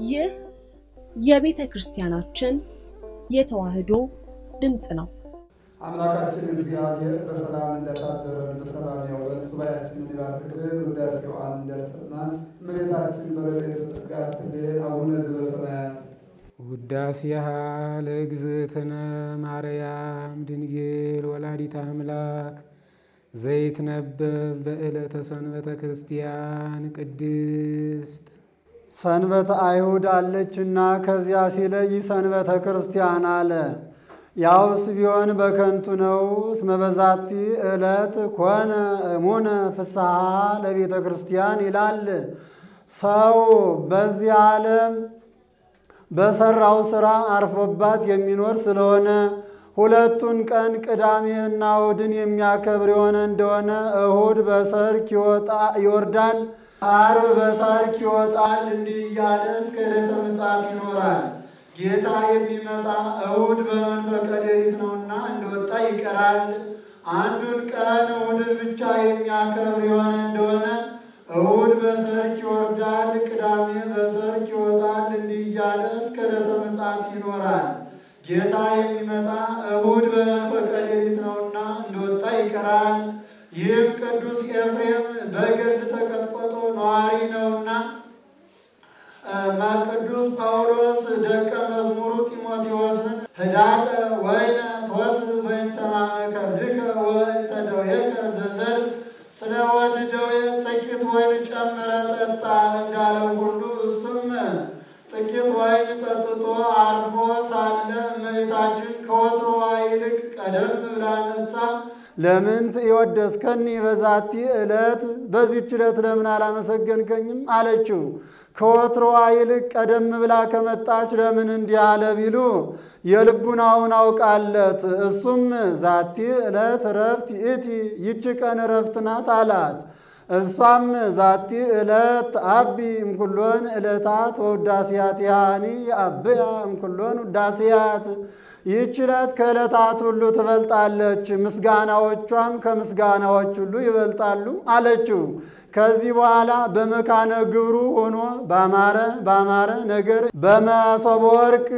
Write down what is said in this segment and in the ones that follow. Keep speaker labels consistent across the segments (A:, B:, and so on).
A: ይህ የቤተ ክርስቲያናችን የተዋሕዶ ድምፅ ነው።
B: አምላካችን እግዚአብሔር በሰላም እንዳሳደረን በሰላም ያውለን፣ ሱባኤያችንን ይባርክልን፣ ውዳሴዋን እንዲያሰማን፣ እመቤታችን በረድኤተ ጸጋ ትልን። አቡነ ዘበሰማያት
C: ውዳሴሃ ለእግዝእትነ ማርያም ድንግል ወላዲተ አምላክ ዘይትነበብ በዕለተ ሰንበተ ክርስቲያን ቅድስት
D: ሰንበተ አይሁድ አለችና ከዚያ ሲለይ ሰንበተ ክርስቲያን አለ። ያውስ ቢሆን በከንቱ ነው። እስመ በዛቲ ዕለት ኮነ እሙነ ፍስሐ ለቤተ ክርስቲያን ይላል። ሰው በዚህ ዓለም በሰራው ሥራ አርፎባት የሚኖር ስለሆነ ሁለቱን ቀን ቅዳሜና እሁድን የሚያከብር የሆነ እንደሆነ እሁድ በሰርክ ይወርዳል፣ ዓርብ በሰርክ ይወጣል። እንዲህ እያለ እስከ ዕለተ ምጽአት ይኖራል። ጌታ የሚመጣ እሁድ በመንፈቀ ሌሊት ነውና እንደወጣ ይቀራል። አንዱን ቀን እሁድን ብቻ የሚያከብር የሆነ እንደሆነ እሁድ በሰርክ ይወርዳል፣ ቅዳሜ በሰርክ ይወጣል። እንዲህ እያለ እስከ ዕለተ ምጽአት ይኖራል። ጌታ የሚመጣ እሁድ በመንፈቀ ሌሊት ነውና እንደወጣ ይቀራል። ይህም ቅዱስ ኤፍሬም በገድል ተቀጥቅጦ ነዋሪ ነውና ቅዱስ ጳውሎስ ደቀ መዝሙሩ ጢሞቴዎስን ህዳጠ ወይነ ትወስድ በእንተ ማመከብድከ ወእንተ ደዌከ ዘዘር ስለ ሆድ ደዌ ጥቂት ወይን ጨምረ ጠጣ እንዳለው ሁሉ እሱም ጥቂት ወይን ጠጥቶ አርፎ ሳለ እመቤታችን ከወትሮዋ ይልቅ ቀደም ብላ መጥታ ለምን የወደስከኒ በዛቲ ዕለት በዚህች ዕለት ለምን አላመሰገንከኝም? አለችው። ከወትሮዋ ይልቅ ቀደም ብላ ከመጣች ለምን እንዲህ አለ ቢሉ የልቡናውን አውቃለት። እሱም ዛቲ ዕለት እረፍት ይእቲ ይቺ ቀን እረፍት ናት አላት። እሷም ዛቲ ዕለት አቢ እምኩሎን ዕለታት ወውዳሴያት ያኒ አብያ እምኩሎን ውዳሴያት ይህች ዕለት ከዕለታት ሁሉ ትበልጣለች፣ ምስጋናዎቿም ከምስጋናዎች ሁሉ ይበልጣሉ አለችው። ከዚህ በኋላ በመካነ ግብሩ ሆኖ ባማረ ባማረ ነገር በመሶበ ወርቅ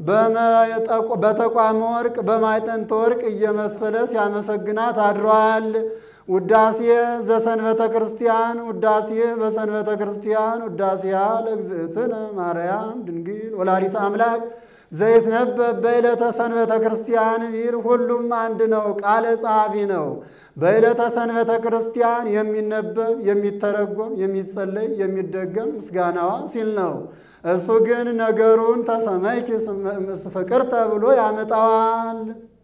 D: በተቋመ ወርቅ በማዕጠንተ ወርቅ እየመሰለ ሲያመሰግናት አድሯል። ውዳሴ ዘሰንበተ ክርስቲያን ውዳሴ በሰንበተ ክርስቲያን ውዳሴያ ለእግዝእትነ ማርያም ድንግል ወላዲተ አምላክ ዘይትነበብ በዕለተ ሰንበተ ክርስቲያን ቢል ሁሉም አንድ ነው፣ ቃለ ጸሐፊ ነው። በዕለተ ሰንበተ ክርስቲያን የሚነበብ የሚተረጎም የሚጸለይ የሚደገም ምስጋናዋ ሲል ነው። እሱ ግን ነገሩን ተሰመይኪ ፍቅርተ ብሎ ያመጣዋል።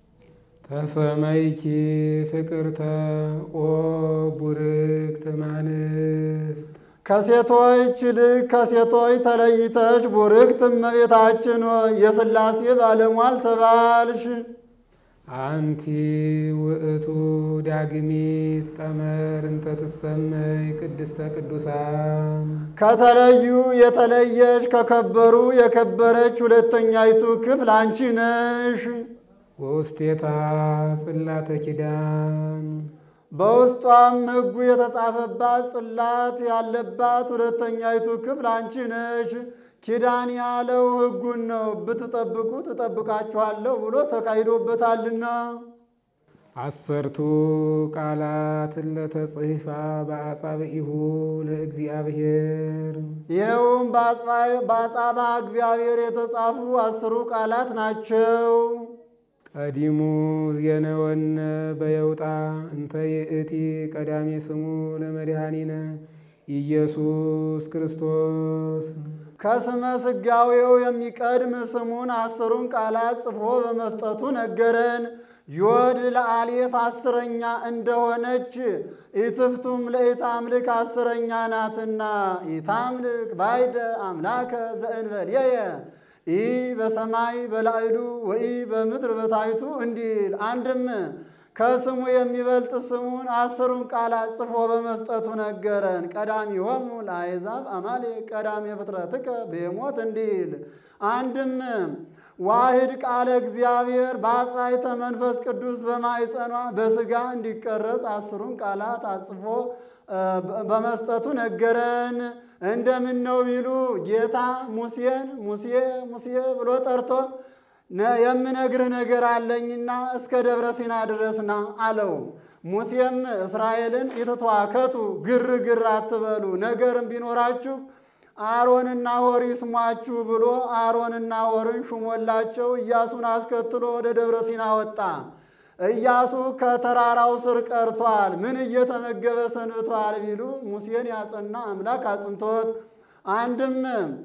C: ተሰመይኪ ፍቅርተ ኦ ቡርክት እማንስት
D: ከሴቶች ይልቅ ከሴቶች ተለይተሽ ቡርክት እመቤታችን ሆይ የሥላሴ ባለሟል ተባልሽ።
C: አንቲ ውእቱ ዳግሚት ቀመር እንተ ትሰመይ ቅድስተ ቅዱሳን
D: ከተለዩ የተለየሽ ከከበሩ የከበረች ሁለተኛይቱ ክፍል አንቺ ነሽ።
C: ወውስቴታ ጽላተ ኪዳን
D: በውስጧም ሕጉ የተጻፈባት ጽላት ያለባት ሁለተኛይቱ ክፍል አንቺ ነሽ። ኪዳን ያለው ሕጉን ነው። ብትጠብቁ ትጠብቃችኋለሁ ብሎ ተካሂዶበታልና።
C: አሰርቱ ቃላት ለተጽሕፋ በአጻብዒሁ ለእግዚአብሔር
D: ይኸውም በአጻባ እግዚአብሔር የተጻፉ አስሩ ቃላት ናቸው።
C: ቀዲሙ ዜነወነ በየውጣ እንተ ይእቲ ቀዳሜ ስሙ ለመድኃኒነ ኢየሱስ ክርስቶስ
D: ከስመ ሥጋዌው የሚቀድም ስሙን አስሩን ቃላት ጽፎ በመስጠቱ ነገረን። ዮድ ለአሌፍ አስረኛ እንደሆነች ኢትፍቱም ለኢታምልክ አስረኛ ናትና ኢታምልክ ባይደ አምላከ ዘእንበልየ ኢ በሰማይ በላዕሉ ወኢ በምድር በታይቱ እንዲል አንድም ከስሙ የሚበልጥ ስሙን አስሩን ቃላት ጽፎ በመስጠቱ ነገረን። ቀዳሚሆሙ ለአሕዛብ አማሌቅ ቀዳሜ ፍጥረትከ በሞት እንዲል አንድም ዋህድ ቃለ እግዚአብሔር በአጽናይተ መንፈስ ቅዱስ በማይጸኗ በስጋ እንዲቀረጽ አስሩን ቃላት አጽፎ በመስጠቱ ነገረን። እንደምን ነው ቢሉ ጌታ ሙሴን ሙሴ ሙሴ ብሎ ጠርቶ የምነግርህ ነገር አለኝና እስከ ደብረ ሲና ድረስና አለው። ሙሴም እስራኤልን የተተዋከቱ ግርግር አትበሉ፣ ነገርም ቢኖራችሁ አሮንና ሆር ይስሟችሁ ብሎ አሮንና ሆርን ሹሞላቸው ኢያሱን አስከትሎ ወደ ደብረ ሲና ወጣ። ኢያሱ ከተራራው ስር ቀርቷል። ምን እየተመገበ ሰንብቷል ቢሉ ሙሴን ያጸና አምላክ አጽንቶት አንድም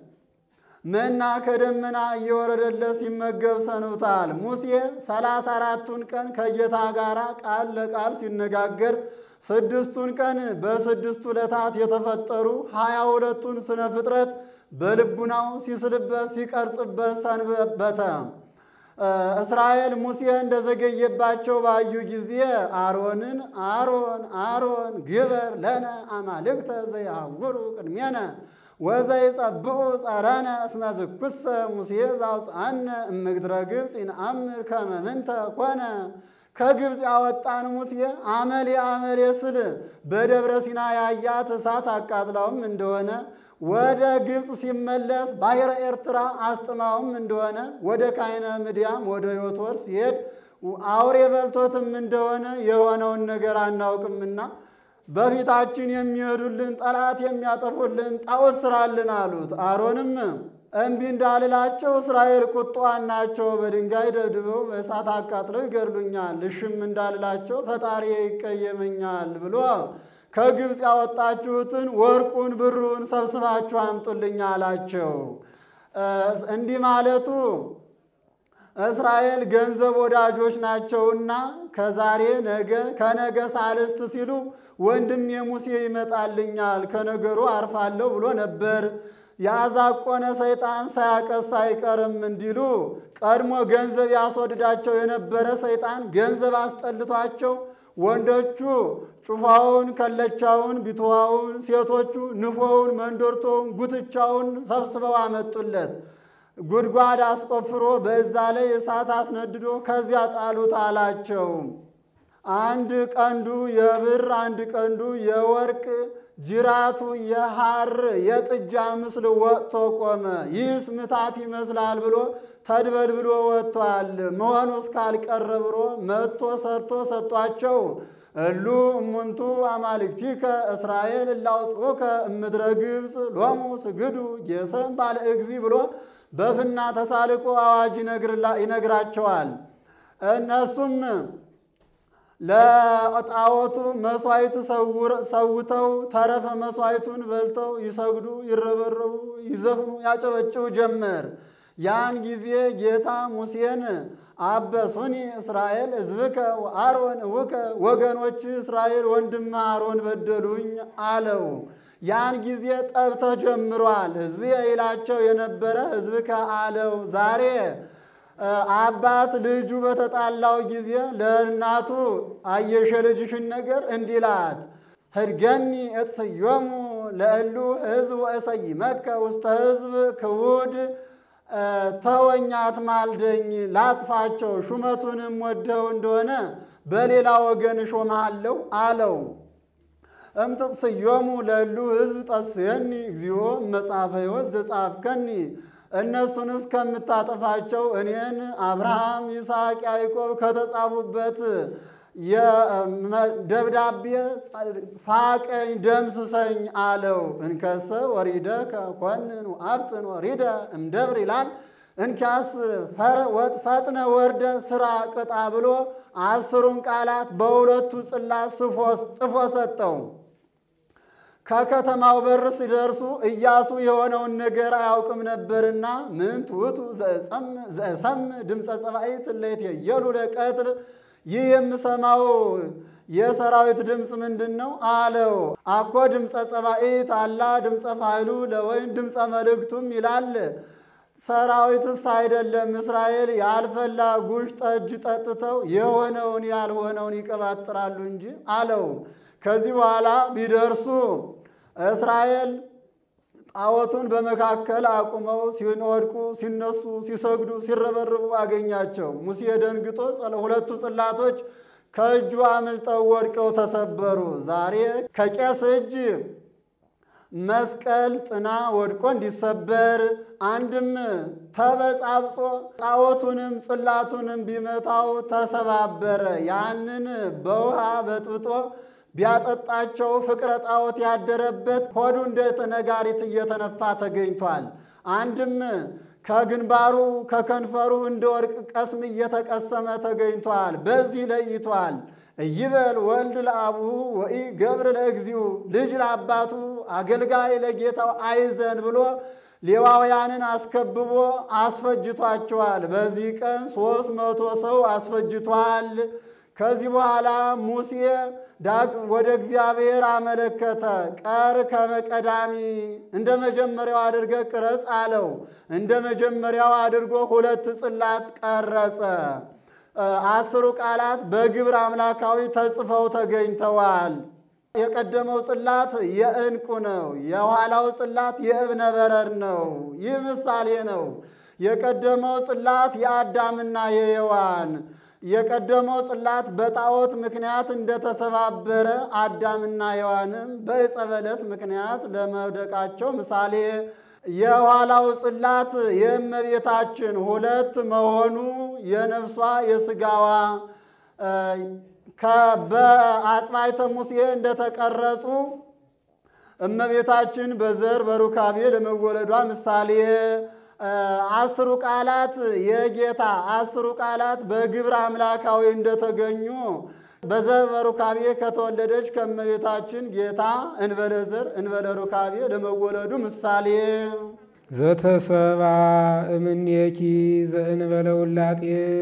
D: መና ከደመና እየወረደለት ሲመገብ ሰንብቷል። ሙሴ ሰላሳ አራቱን ቀን ከጌታ ጋር ቃል ለቃል ሲነጋገር ስድስቱን ቀን በስድስቱ ዕለታት የተፈጠሩ ሀያ ሁለቱን ስነ ፍጥረት በልቡናው ሲስልበት ሲቀርጽበት ሰንበተ። እስራኤል ሙሴ እንደዘገየባቸው ባዩ ጊዜ አሮንን አሮን አሮን ግበር ለነ አማልክተ ዘያውሩ ቅድሜነ ወዘይጸብዑ ጸረነ እስመ ዝኩሰ ሙሴ ዘአውፅአነ እምግድረ ግብፅ ይንአምር ከመ ምንተ ኮነ። ከግብፅ ያወጣን ሙሴ አመሌ አመሌ ስል በደብረ ሲና ያያት እሳት አቃጥላውም እንደሆነ ወደ ግብፅ ሲመለስ ባሕረ ኤርትራ አስጥማውም እንደሆነ ወደ ካይነ ምድያም ወደ ዮቶር ሲሄድ አውሬ በልቶትም እንደሆነ የሆነውን ነገር አናውቅምና በፊታችን የሚሄዱልን ጠላት የሚያጠፉልን ጣዖት ስራልን አሉት። አሮንም እምቢ እንዳልላቸው እስራኤል ቁጣዋን ናቸው፣ በድንጋይ ደብድበው በእሳት አቃጥለው ይገድሉኛል። እሽም እንዳልላቸው ፈጣሪ ይቀየመኛል ብሎ ከግብፅ ያወጣችሁትን ወርቁን ብሩን ሰብስባችሁ አምጡልኝ አላቸው። እንዲህ ማለቱ እስራኤል ገንዘብ ወዳጆች ናቸውና ከዛሬ ነገ ከነገ ሳልስት ሲሉ ወንድም የሙሴ ይመጣልኛል ከነገሩ አርፋለሁ ብሎ ነበር። ያዛቆነ ሰይጣን ሳያቀስ አይቀርም እንዲሉ ቀድሞ ገንዘብ ያስወድዳቸው የነበረ ሰይጣን ገንዘብ አስጠልቷቸው ወንዶቹ ጩፋውን፣ ከለቻውን፣ ቢትዋውን፣ ሴቶቹ ንፎውን፣ መንዶርቶውን፣ ጉትቻውን ሰብስበው አመጡለት። ጉድጓድ አስቆፍሮ በዛ ላይ እሳት አስነድዶ ከዚያ ጣሉት አላቸው። አንድ ቀንዱ የብር አንድ ቀንዱ የወርቅ ጅራቱ የሐር የጥጃ ምስል ወጥቶ ቆመ። ይህስ ምታት ይመስላል ብሎ ተድበልብሎ ወጥቷል። መሆኑ እስካልቀረ ብሎ መጥቶ ሰርቶ ሰጧቸው። እሉ እሙንቱ አማልክቲከ እስራኤል እላውፅኡከ እምድረ ግብፅ ሎሙ ስግዱ ጌሰም ባለ እግዚ ብሎ በፍና ተሳልቆ አዋጅ ይነግራቸዋል። እነሱም ለጣዖቱ መስዋዕት ሰውተው ተረፈ መስዋዕቱን በልተው ይሰግዱ፣ ይረበረቡ፣ ይዘፍኑ፣ ያጨበጭቡ ጀመር። ያን ጊዜ ጌታ ሙሴን አበሱኒ እስራኤል ሕዝብከ አሮን እውከ ወገኖች እስራኤል ወንድም አሮን በደሉኝ አለው። ያን ጊዜ ጠብ ተጀምሯል። ሕዝብ ይላቸው የነበረ ሕዝብከ አለው። ዛሬ አባት ልጁ በተጣላው ጊዜ ለእናቱ አየሸ ልጅሽን ነገር እንዲላት ህድገኒ እትስዮሙ ለእሉ ሕዝብ ወእሰይመከ ውስተ ሕዝብ ክቡድ ተወኛት ማልደኝ ላጥፋቸው፣ ሹመቱንም ወደው እንደሆነ በሌላ ወገን እሾምሃለሁ አለው። እምትጽዮሙ ለእሉ ሕዝብ ጠስየኒ እግዚኦ መጽሐፈ ሕይወት ዘጻፍከኒ እነሱን እስከምታጠፋቸው እኔን አብርሃም፣ ይስሐቅ፣ ያዕቆብ ከተጻፉበት የደብዳቤ ፋቀኝ ደምስሰኝ አለው። እንከሰ ወሪደ ከኮንን አብጥን ወሪደ እምደብር ይላል። እንኪያስ ፈጥነ ወርደ ስራ ቅጣ ብሎ አስሩን ቃላት በሁለቱ ጽላት ጽፎ ሰጠው። ከከተማው በር ሲደርሱ ኢያሱ የሆነውን ነገር አያውቅም ነበርና ምን ትውቱ ዘሰም ድምፀ ጸባኢት እለይት የየሉ ለቀትል ይህ የምሰማው የሰራዊት ድምፅ ምንድን ነው አለው። አኮ ድምፀ ጸባኢት አላ ድምፀ ፋይሉ ለወይን ድምፀ መልእክቱም ይላል። ሰራዊትስ አይደለም እስራኤል ያልፈላ ጉሽ ጠጅ ጠጥተው የሆነውን ያልሆነውን ይቀባጥራሉ እንጂ አለው። ከዚህ በኋላ ቢደርሱ እስራኤል ጣዖቱን በመካከል አቁመው ሲወድቁ፣ ሲነሱ፣ ሲሰግዱ፣ ሲረበርቡ አገኛቸው። ሙሴ ደንግጦ ሁለቱ ጽላቶች ከእጁ አምልጠው ወድቀው ተሰበሩ። ዛሬ ከቄስ እጅ መስቀል ጥና ወድቆ እንዲሰበር አንድም ተበጻብጾ ጣዖቱንም ጽላቱንም ቢመታው ተሰባበረ። ያንን በውሃ በጥብጦ ቢያጠጣቸው ፍቅረ ጣዖት ያደረበት ሆዱ እንደ ነጋሪት እየተነፋ ተገኝቷል። አንድም ከግንባሩ ከከንፈሩ እንደ ወርቅ ቀስም እየተቀሰመ ተገኝቷል። በዚህ ለይቷል። እይበል ወልድ ለአቡሁ ወኢ ገብር ለእግዚኡ ልጅ ለአባቱ አገልጋይ ለጌታው አይዘን ብሎ ሌዋውያንን አስከብቦ አስፈጅቷቸዋል። በዚህ ቀን ሦስት መቶ ሰው አስፈጅቷል። ከዚህ በኋላ ሙሴ ዳግ ወደ እግዚአብሔር አመለከተ። ቀር ከመቀዳሚ እንደ መጀመሪያው አድርገ ቅረጽ አለው። እንደ መጀመሪያው አድርጎ ሁለት ጽላት ቀረጸ። አስሩ ቃላት በግብር አምላካዊ ተጽፈው ተገኝተዋል። የቀደመው ጽላት የዕንቁ ነው። የኋላው ጽላት የእብነ በረድ ነው። ይህ ምሳሌ ነው። የቀደመው ጽላት የአዳምና የሔዋን የቀደመው ጽላት በጣዖት ምክንያት እንደተሰባበረ አዳምና ሔዋንም በዕፀ በለስ ምክንያት ለመውደቃቸው ምሳሌ የኋላው ጽላት የእመቤታችን ሁለት መሆኑ የነፍሷ የስጋዋ በአጽባይተ ሙሴ እንደተቀረጹ እመቤታችን በዘር በሩካቤ ለመወለዷ ምሳሌ አስሩ ቃላት የጌታ አስሩ ቃላት በግብር አምላካዊ እንደተገኙ በዘር በሩካቤ ከተወለደች ከእመቤታችን ጌታ እንበለ ዘር እንበለ ሩካቤ ለመወለዱ ምሳሌ
C: ዘተሰባ እምኔኪ ዘእንበለ ውላጤ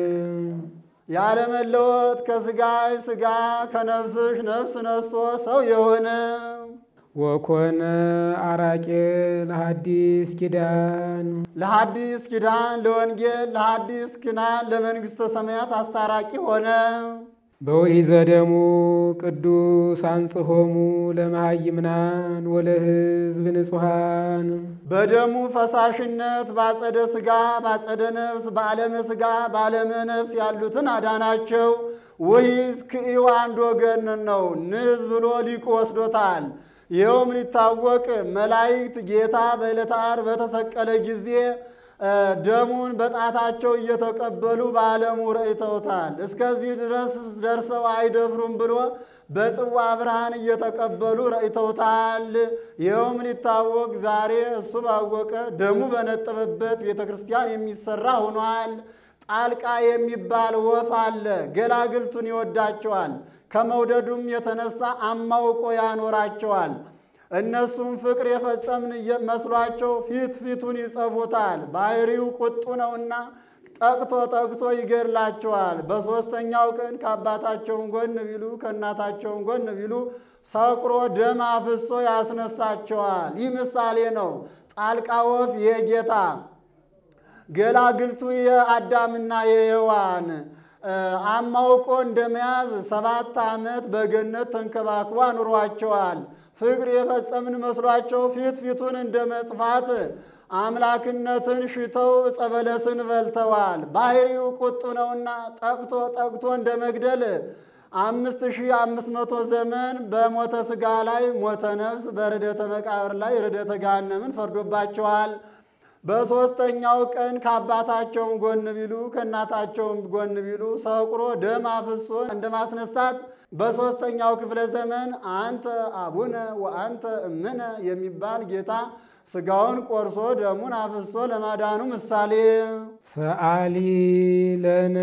D: ያለመለወጥ ከስጋይ ስጋ ከነፍስሽ ነፍስ ነስቶ ሰው የሆነ
C: ወኮነ አራቄ ለሐዲስ ኪዳን
D: ለሐዲስ ኪዳን ለወንጌል ለሐዲስ ኪዳን ለመንግሥተ ሰማያት አስታራቂ ሆነ።
C: በውእይዘ ደሙ ቅዱስ አንጽሖሙ ለመሃይምናን ወለሕዝብ ንጹሐን
D: በደሙ ፈሳሽነት ባጸደ ሥጋ ባጸደ ነፍስ በዓለመ ሥጋ በዓለመ ነፍስ ያሉትን አዳናቸው። ውሂዝ ክኢው አንድ ወገን ነው። ንዝ ብሎ ሊቁ ወስዶታል። ይኸውም ሊታወቅ መላእክት ጌታ በዕለተ ዓርብ በተሰቀለ ጊዜ ደሙን በጣታቸው እየተቀበሉ በዓለሙ ረእተውታል። እስከዚህ ድረስ ደርሰው አይደፍሩም ብሎ በጽዋ ብርሃን እየተቀበሉ ረእተውታል። ይኸውም ሊታወቅ ዛሬ እሱ ባወቀ ደሙ በነጠበበት ቤተ ክርስቲያን የሚሰራ ሆኗል። ጣልቃ የሚባል ወፍ አለ። ገላግልቱን ይወዳቸዋል። ከመውደዱም የተነሳ አማውቆ ያኖራቸዋል። እነሱም ፍቅር የፈጸምን መስሏቸው ፊት ፊቱን ይጸፉታል። ባህሪው ቁጡ ነውና ጠቅቶ ጠቅቶ ይገድላቸዋል። በሦስተኛው ቀን ከአባታቸውን ጎን ቢሉ ከእናታቸውን ጎን ቢሉ ሰቅሮ ደም አፍሶ ያስነሳቸዋል። ይህ ምሳሌ ነው። ጣልቃ ወፍ የጌታ ገላግልቱ የአዳምና የሔዋን አማውቆ እንደመያዝ ሰባት ዓመት በገነት ተንከባክቦ አኑሯቸዋል። ፍቅር የፈጸምን መስሏቸው ፊት ፊቱን እንደ መጽፋት አምላክነትን ሽተው ዕፀ በለስን በልተዋል። ባህሪው ቁጡ ነውና ጠቅቶ ጠቅቶ እንደ መግደል አምስት ሺህ አምስት መቶ ዘመን በሞተ ሥጋ ላይ ሞተ ነፍስ፣ በርደተ መቃብር ላይ ርደተ ገሃነምን ፈርዶባቸዋል። በሦስተኛው ቀን ከአባታቸውም ጎን ቢሉ ከእናታቸውም ጎን ቢሉ ሰቁሮ ደም አፍሶ እንደ ማስነሳት በሦስተኛው ክፍለ ዘመን አንተ አቡነ ወአንተ እምነ የሚባል ጌታ ሥጋውን ቆርሶ ደሙን አፍሶ ለማዳኑ ምሳሌ
C: ሰአሊ ለነ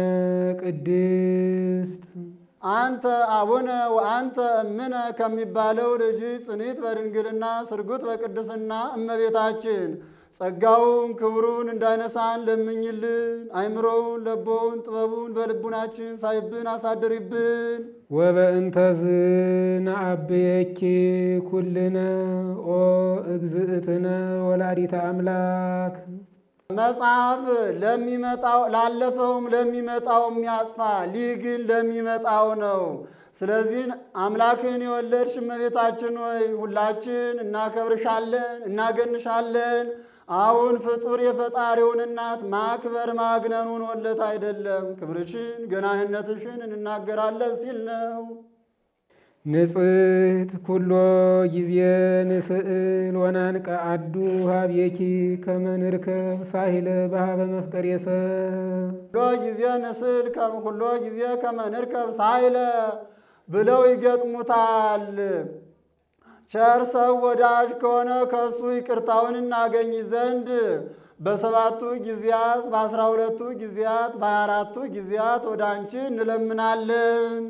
C: ቅድስት
D: አንተ አቡነ ወአንተ እምነ ከሚባለው ልጅ ጽኒት በድንግልና ስርጉት በቅድስና እመቤታችን ጸጋውን ክብሩን እንዳይነሳን ለምኝልን። አይምሮውን ለቦውን ጥበቡን በልቡናችን ሳይብን አሳድሪብን።
C: ወበእንተዝ ነአብየኪ ኩልነ ኦ እግዝእትነ ወላዲተ አምላክ
D: መጽሐፍ ለሚመጣው ላለፈውም ለሚመጣው የሚያጽፋ ሊህ ግን ለሚመጣው ነው። ስለዚህ አምላክን የወለድሽ እመቤታችን ሆይ ሁላችን እናከብርሻለን፣ እናገንሻለን። አሁን ፍጡር የፈጣሪውን እናት ማክበር ማግነኑን ወለት አይደለም፣ ክብርሽን ገናንነትሽን እንናገራለን ሲል ነው።
C: ንጽሕት ኩሎ ጊዜ ንስእል ወናንቀ አዱ ሀብየኪ ከመ ንርከብ ሳሂለ በሀበ መፍቀር የሰብ
D: ኩሎ ጊዜ ንስል ኩሎ ጊዜ ከመ ንርከብ ሳይለ ብለው ይገጥሙታል። ቸር ሰው ወዳጅ ከሆነ ከእሱ ይቅርታውን እናገኝ ዘንድ በሰባቱ ጊዜያት በአስራ ሁለቱ ጊዜያት በሀያ አራቱ ጊዜያት ወደ አንቺ እንለምናለን።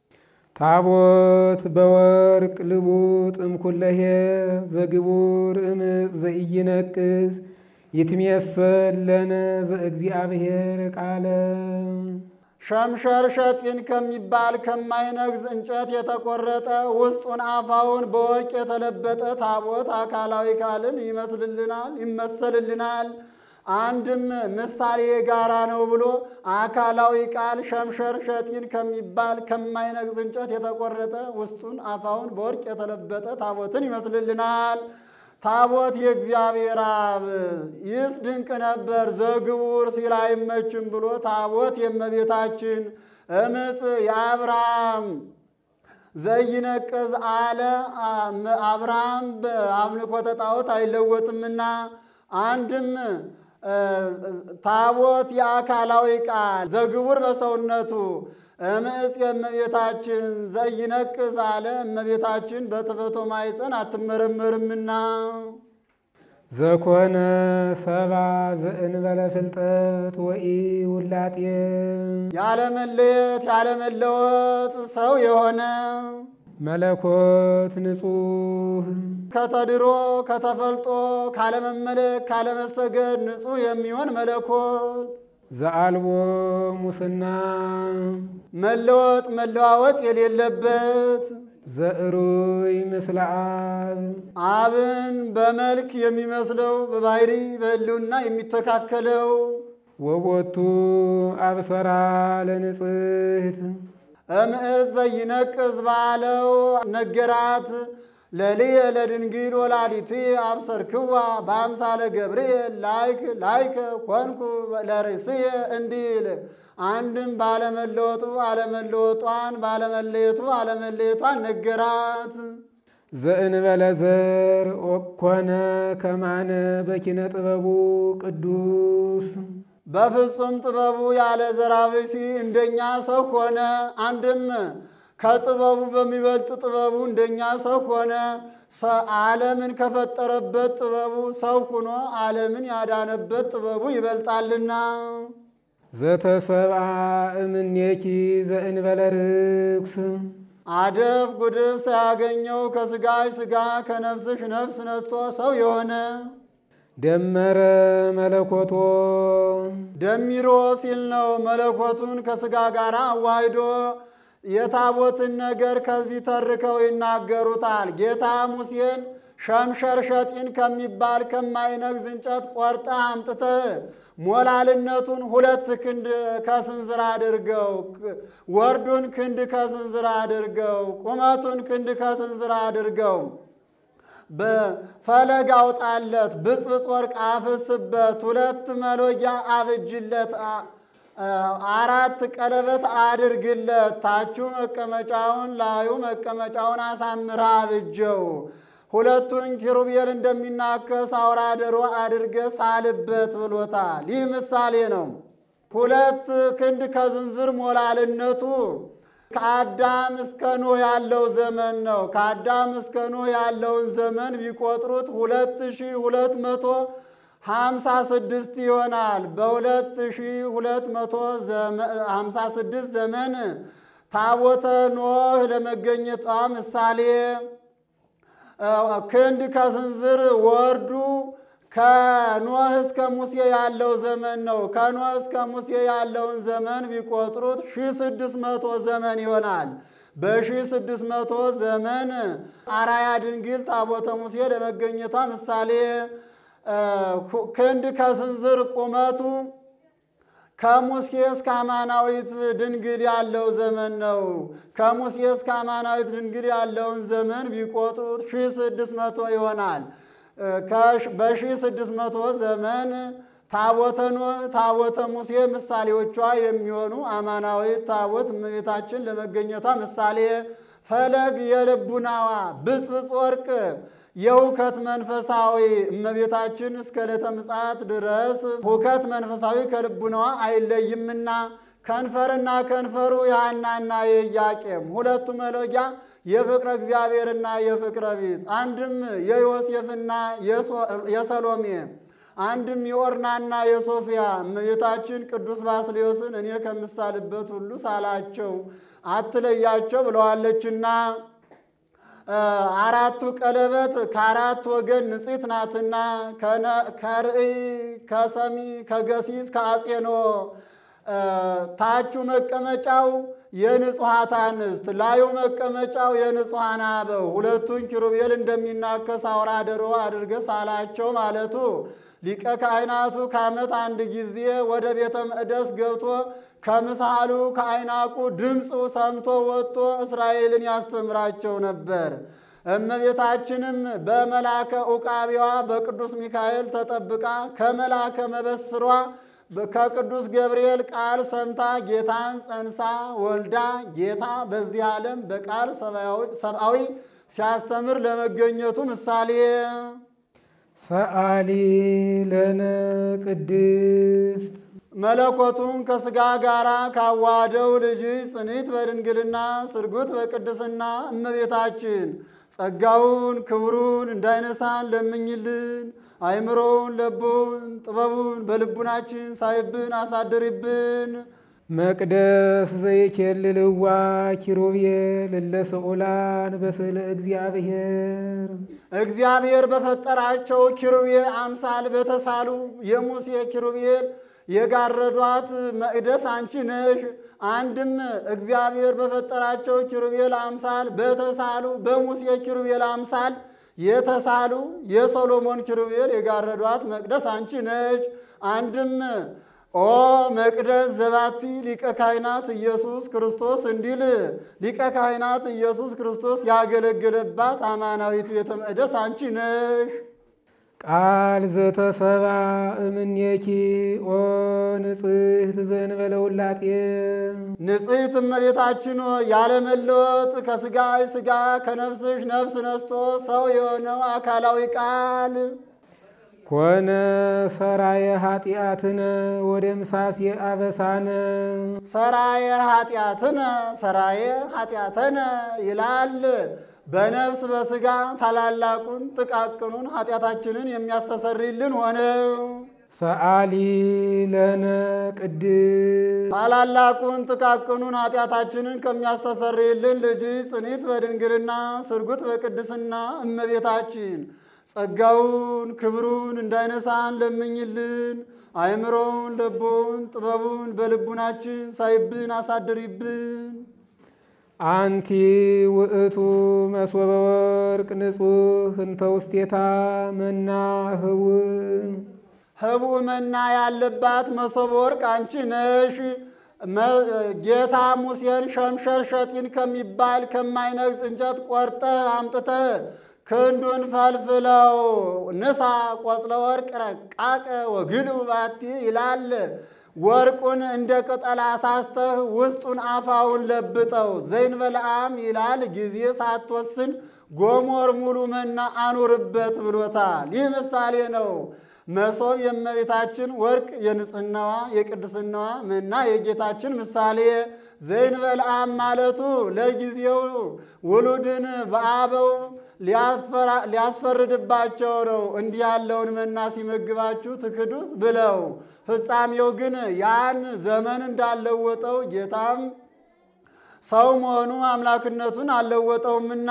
C: ታቦት በወርቅ ልቡጥ እምኩለሄ ዘግቡር እምፅ ዘኢይነቅዝ ይትሜሰል ለነ ዘእግዚአብሔር ቃለ
D: ሸምሸር ሸጢን ከሚባል ከማይነግዝ እንጨት የተቆረጠ ውስጡን አፋውን በወርቅ የተለበጠ ታቦት አካላዊ ቃልን ይመስልልናል ይመሰልልናል። አንድም ምሳሌ ጋራ ነው ብሎ አካላዊ ቃል ሸምሸር ሸጢን ከሚባል ከማይነግዝ እንጨት የተቆረጠ ውስጡን አፋውን በወርቅ የተለበጠ ታቦትን ይመስልልናል። ታቦት የእግዚአብሔር አብ ይህስ ድንቅ ነበር ዘግቡር ሲል አይመችም ብሎ ታቦት የእመቤታችን እምፅ የአብርሃም ዘይነቅዝ አለ። አብርሃም በአምልኮተ ጣዖት አይለወጥምና አንድም ታቦት የአካላዊ ቃል ዘግቡር በሰውነቱ እምፅ የእመቤታችን ዘይነቅዝ አለ። እመቤታችን በትፈቶ ማይፀን አትመረመርምና
C: ዘኮነ ሰባ ዘእንበለ ፍልጠት ወኢ ውላጤ
D: ያለመለየት ያለመለወጥ ሰው የሆነ
C: መለኮት ንጹሕ
D: ከተድሮ ከተፈልጦ ካለመመለክ ካለመሰገድ ንጹሕ የሚሆን መለኮት
C: ዘአልቦ ሙስና
D: መለወጥ መለዋወጥ የሌለበት
C: ዘእሩይ ምስለ አብ
D: አብን በመልክ የሚመስለው በባህሪ በሕልውና የሚተካከለው
C: ወቦቱ አብሰራ ለንጽሕት
D: እምእዝ ዘይነቅዝ ባለው ነገራት ለልየ ለድንግል ወላዲት አብሰርክዋ በአምሳለ ገብርኤል ላይክ ላይከ ኮንኩ ለርእስየ እንዲል አንድም ባለመለወጡ አለመለወጧን ባለመለየቱ አለመለየቷን ነገራት።
C: ዘእንበለ ዘር ኮነ ከማነ በኪነ ጥበቡ ቅዱስ
D: በፍጹም ጥበቡ ያለ ዘራብሲ እንደኛ ሰው ሆነ። አንድም ከጥበቡ በሚበልጥ ጥበቡ እንደኛ ሰው ሆነ። ዓለምን ከፈጠረበት ጥበቡ ሰው ሆኖ ዓለምን ያዳነበት ጥበቡ ይበልጣልና
C: ዘተሰብአ እምኔኪ ዘእንበለ ርኩስ
D: አደፍ ጉድፍ ሳያገኘው ከስጋሽ ስጋ ከነፍስሽ ነፍስ ነስቶ ሰው የሆነ
C: ደመረ መለኮቶ
D: ደሚሮ ሲል ነው። መለኮቱን ከስጋ ጋር አዋሂዶ የታቦትን ነገር ከዚህ ተርከው ይናገሩታል። ጌታ ሙሴን ሸምሸር ሸጢን ከሚባል ከማይነግዝ እንጨት ቆርጠ አምጥተ ሞላልነቱን ሁለት ክንድ ከስንዝር አድርገው፣ ወርዱን ክንድ ከስንዝር አድርገው፣ ቁመቱን ክንድ ከስንዝር አድርገው በፈለግ አውጣለት፣ ብጽብጽ ወርቅ አፍስበት፣ ሁለት መሎጊያ አብጅለት፣ አራት ቀለበት አድርግለት፣ ታቹ መቀመጫውን ላዩ መቀመጫውን አሳምራ አብጀው። ሁለቱን ኪሩቤል እንደሚናከስ አውራ ዶሮ አድርገ ሳልበት ብሎታል። ይህ ምሳሌ ነው። ሁለት ክንድ ከዝንዝር ሞላልነቱ ከአዳም እስከ ኖህ ያለው ዘመን ነው። ከአዳም እስከ ኖህ ያለውን ዘመን ቢቆጥሩት ሁለት ሺህ ሁለት መቶ ሀምሳ ስድስት ይሆናል። በሁለት ሺህ ሁለት መቶ ሀምሳ ስድስት ዘመን ታቦተ ኖህ ለመገኘቷ ምሳሌ ክንድ ከስንዝር ወርዱ ከኖህ እስከ ሙሴ ያለው ዘመን ነው። ከኖህ እስከ ሙሴ ያለውን ዘመን ቢቆጥሩት ሺህ ስድስት መቶ ዘመን ይሆናል። በሺህ ስድስት መቶ ዘመን አራያ ድንግል ታቦተ ሙሴ ለመገኘቷ ምሳሌ ክንድ ከስንዝር ቁመቱ ከሙሴ እስከ አማናዊት ድንግል ያለው ዘመን ነው። ከሙሴ እስከ አማናዊት ድንግል ያለውን ዘመን ቢቆጥሩት ሺህ ስድስት መቶ ይሆናል። በሺህ ስድስት መቶ ዘመን ታቦተ ኖህ፣ ታቦተ ሙሴ ምሳሌዎቿ የሚሆኑ አማናዊት ታቦት እመቤታችን ለመገኘቷ ምሳሌ ፈለግ የልቡናዋ ብፅብፅ ወርቅ የሁከት መንፈሳዊ እመቤታችን እስከ ዕለተ ምጽአት ድረስ ሁከት መንፈሳዊ ከልቡናዋ አይለይምና ከንፈርና ከንፈሩ የሐናና የኢያቄም ሁለቱ መሎጊያ የፍቅረ እግዚአብሔርና የፍቅረ ቢጽ አንድም የዮሴፍና የሰሎሜ አንድም የኦርናና የሶፊያ እመቤታችን ቅዱስ ባስልዮስን እኔ ከምሳልበት ሁሉ ሳላቸው አትለያቸው ብለዋለችና አራቱ ቀለበት ከአራት ወገን ንጽሕት ናትና ከርእይ ከሰሚ ከገሲስ ከአጼኖ ታቹ መቀመጫው የንጹሐት አንስት ላዩ መቀመጫው የንጹሐን አበው ሁለቱን ኪሩቤል እንደሚናከስ አውራ ዶሮ አድርገ ሳላቸው ማለቱ ሊቀ ካህናቱ ከዓመት አንድ ጊዜ ወደ ቤተ መቅደስ ገብቶ ከምሳሉ ከአይናቁ ድምፁ ሰምቶ ወጥቶ እስራኤልን ያስተምራቸው ነበር። እመቤታችንም በመላከ ዑቃቢዋ በቅዱስ ሚካኤል ተጠብቃ ከመላከ መበስሯ ከቅዱስ ገብርኤል ቃል ሰምታ ጌታን ጸንሳ ወልዳ ጌታ በዚህ ዓለም በቃል ሰብአዊ ሲያስተምር ለመገኘቱ ምሳሌ
C: ሰአሊ ለነ ቅድስት
D: መለኮቱን ከሥጋ ጋር ካዋደው ልጅ ጽኒት በድንግልና ስርጉት በቅድስና እመቤታችን ጸጋውን ክብሩን እንዳይነሳን ለምኝልን። አይምሮውን ለቦን ጥበቡን በልቡናችን ሳይብን አሳድሪብን።
C: መቅደስ ዘይኬልልዋ ኪሩቤል እለ ስዑላን በስእለ እግዚአብሔር
D: እግዚአብሔር በፈጠራቸው ኪሩቤል አምሳል በተሳሉ የሙሴ ኪሩቤል የጋረዷት መቅደስ አንቺ ነሽ። አንድም እግዚአብሔር በፈጠራቸው ኪሩቤል አምሳል በተሳሉ በሙሴ ኪሩቤል አምሳል የተሳሉ የሶሎሞን ኪሩቤል የጋረዷት መቅደስ አንቺ ነች። አንድም ኦ መቅደስ ዘባቲ ሊቀ ካህናት ኢየሱስ ክርስቶስ እንዲል ሊቀ ካህናት ኢየሱስ ክርስቶስ ያገለገለባት አማናዊት ቤተ መቅደስ አንቺ ነሽ።
C: ቃል ዘተሰባ እምኔኪ ኦ ንጽሕት ዘእንበለ ውላጤ
D: ንጽሕት እመቤታችን ሆይ ያለመለወጥ ከሥጋሽ ሥጋ ከነፍስሽ ነፍስ ነስቶ ሰው የሆነው አካላዊ ቃል
C: ኮነ ሰራየ ኃጢአትነ ወደ ምሳሴ አበሳነ
D: ሰራየ ኃጢአትነ ሰራየ ኃጢአተነ ይላል። በነፍስ በሥጋ ታላላቁን ጥቃቅኑን ኃጢአታችንን የሚያስተሰርይልን ሆነ።
C: ሰአሊ ለነ ቅድስት
D: ታላላቁን ጥቃቅኑን ኃጢአታችንን ከሚያስተሰርይልን ልጅ ጽኒት በድንግልና ስርጉት በቅድስና እመቤታችን ጸጋውን ክብሩን እንዳይነሳን ለምኝልን። አእምሮውን ለቦን ጥበቡን በልቡናችን ሳይብን አሳድሪብን።
C: አንቲ ውእቱ መስወበ ወርቅ ንጹሕ እንተ ውስቴታ መና ህውእ
D: ህቡዕ መና ያለባት መሶበ ወርቅ አንቺ ነሽ። ጌታ ሙሴን ሸምሸር ሸጢን ከሚባል ከማይነግስ እንጨት ቆርጠህ አምጥተህ ክንዱን ፈልፍለው ንሳ ቆጽለ ወርቅ ረቃቀ ወግልብ ባቲ ይላል። ወርቁን እንደ ቅጠል አሳስተህ ውስጡን አፋውን ለብጠው ዘይን በለዓም ይላል። ጊዜ ሳትወስን ጎሞር ሙሉ መና አኑርበት ብሎታል። ይህ ምሳሌ ነው። መሶብ የእመቤታችን ወርቅ የንጽህናዋ የቅድስናዋ መና የጌታችን ምሳሌ ዘይን በለዓም ማለቱ ለጊዜው ውሉድን በአበው ሊያስፈርድባቸው ነው። እንዲህ ያለውን መና ሲመግባችሁ ትክዱት ብለው ፍጻሜው ግን ያን ዘመን እንዳለወጠው ጌታም ሰው መሆኑ አምላክነቱን አልለወጠውምና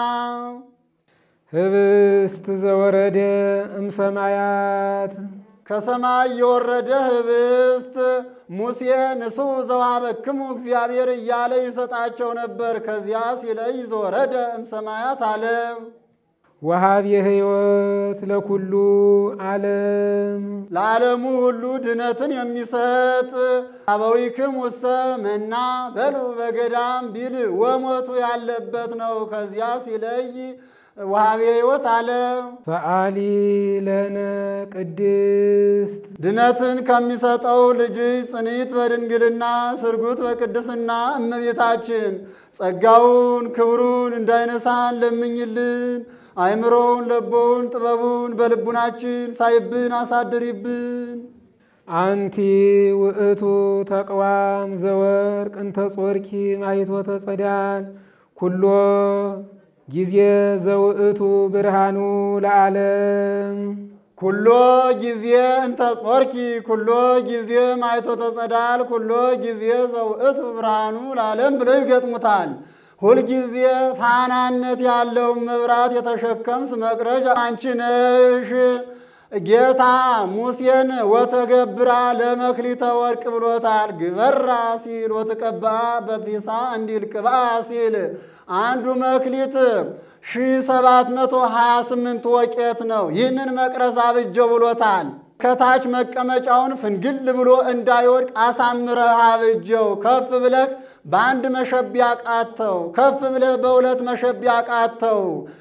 C: ህብስት ዘወረደ እምሰማያት
D: ከሰማይ የወረደ ህብስት ሙሴ ንስኡ ዘወሀበክሙ እግዚአብሔር እያለ ይሰጣቸው ነበር። ከዚያ ሲለይ ዘወረደ እምሰማያት አለ።
C: ወሃብ የህይወት ለኩሉ ዓለም
D: ለዓለሙ ሁሉ ድነትን የሚሰጥ አበዊክም ውሰ መና በሉ በገዳም ቢል ወሞቱ ያለበት ነው። ከዚያ ሲለይ ወሃቤ ሕይወት አለ።
C: ሰአሊ ለነ ቅድስት
D: ድነትን ከሚሰጠው ልጅ ጽኒት በድንግልና ስርጉት በቅድስና እመቤታችን ጸጋውን ክብሩን እንዳይነሳን ለምኝልን። አይምሮውን ለቦውን ጥበቡን በልቡናችን ሳይብን አሳድሪብን።
C: አንቲ ውእቱ ተቅዋም ዘወርቅ እንተ ጾርኪ ማይቶተ ጸዳል ኩሎ ጊዜ ዘውእቱ ብርሃኑ ለዓለም
D: ኩሎ ጊዜ እንተ ጾርኪ ኩሎ ጊዜ ማይቶ ተጸዳል ኩሎ ጊዜ ዘውእቱ ብርሃኑ ለዓለም ብለው ይገጥሙታል። ሁልጊዜ ፋናነት ያለውን መብራት የተሸከምስ መቅረዝ አንቺ ነሽ። ጌታ ሙሴን ወተገብራ ለመክሊተ ወርቅ ብሎታል። ግበራ ሲል ወተቀባ በፒሳ እንዲል ቅባ ሲል አንዱ መክሊት ሺ ሰባት መቶ ሀያ ስምንት ወቄት ነው። ይህንን መቅረዝ አብጀው ብሎታል። ከታች መቀመጫውን ፍንግል ብሎ እንዳይወድቅ አሳምረህ አብጀው። ከፍ ብለህ በአንድ መሸቢያ ቃተው፣ ከፍ ብለህ በሁለት መሸቢያ ቃተው።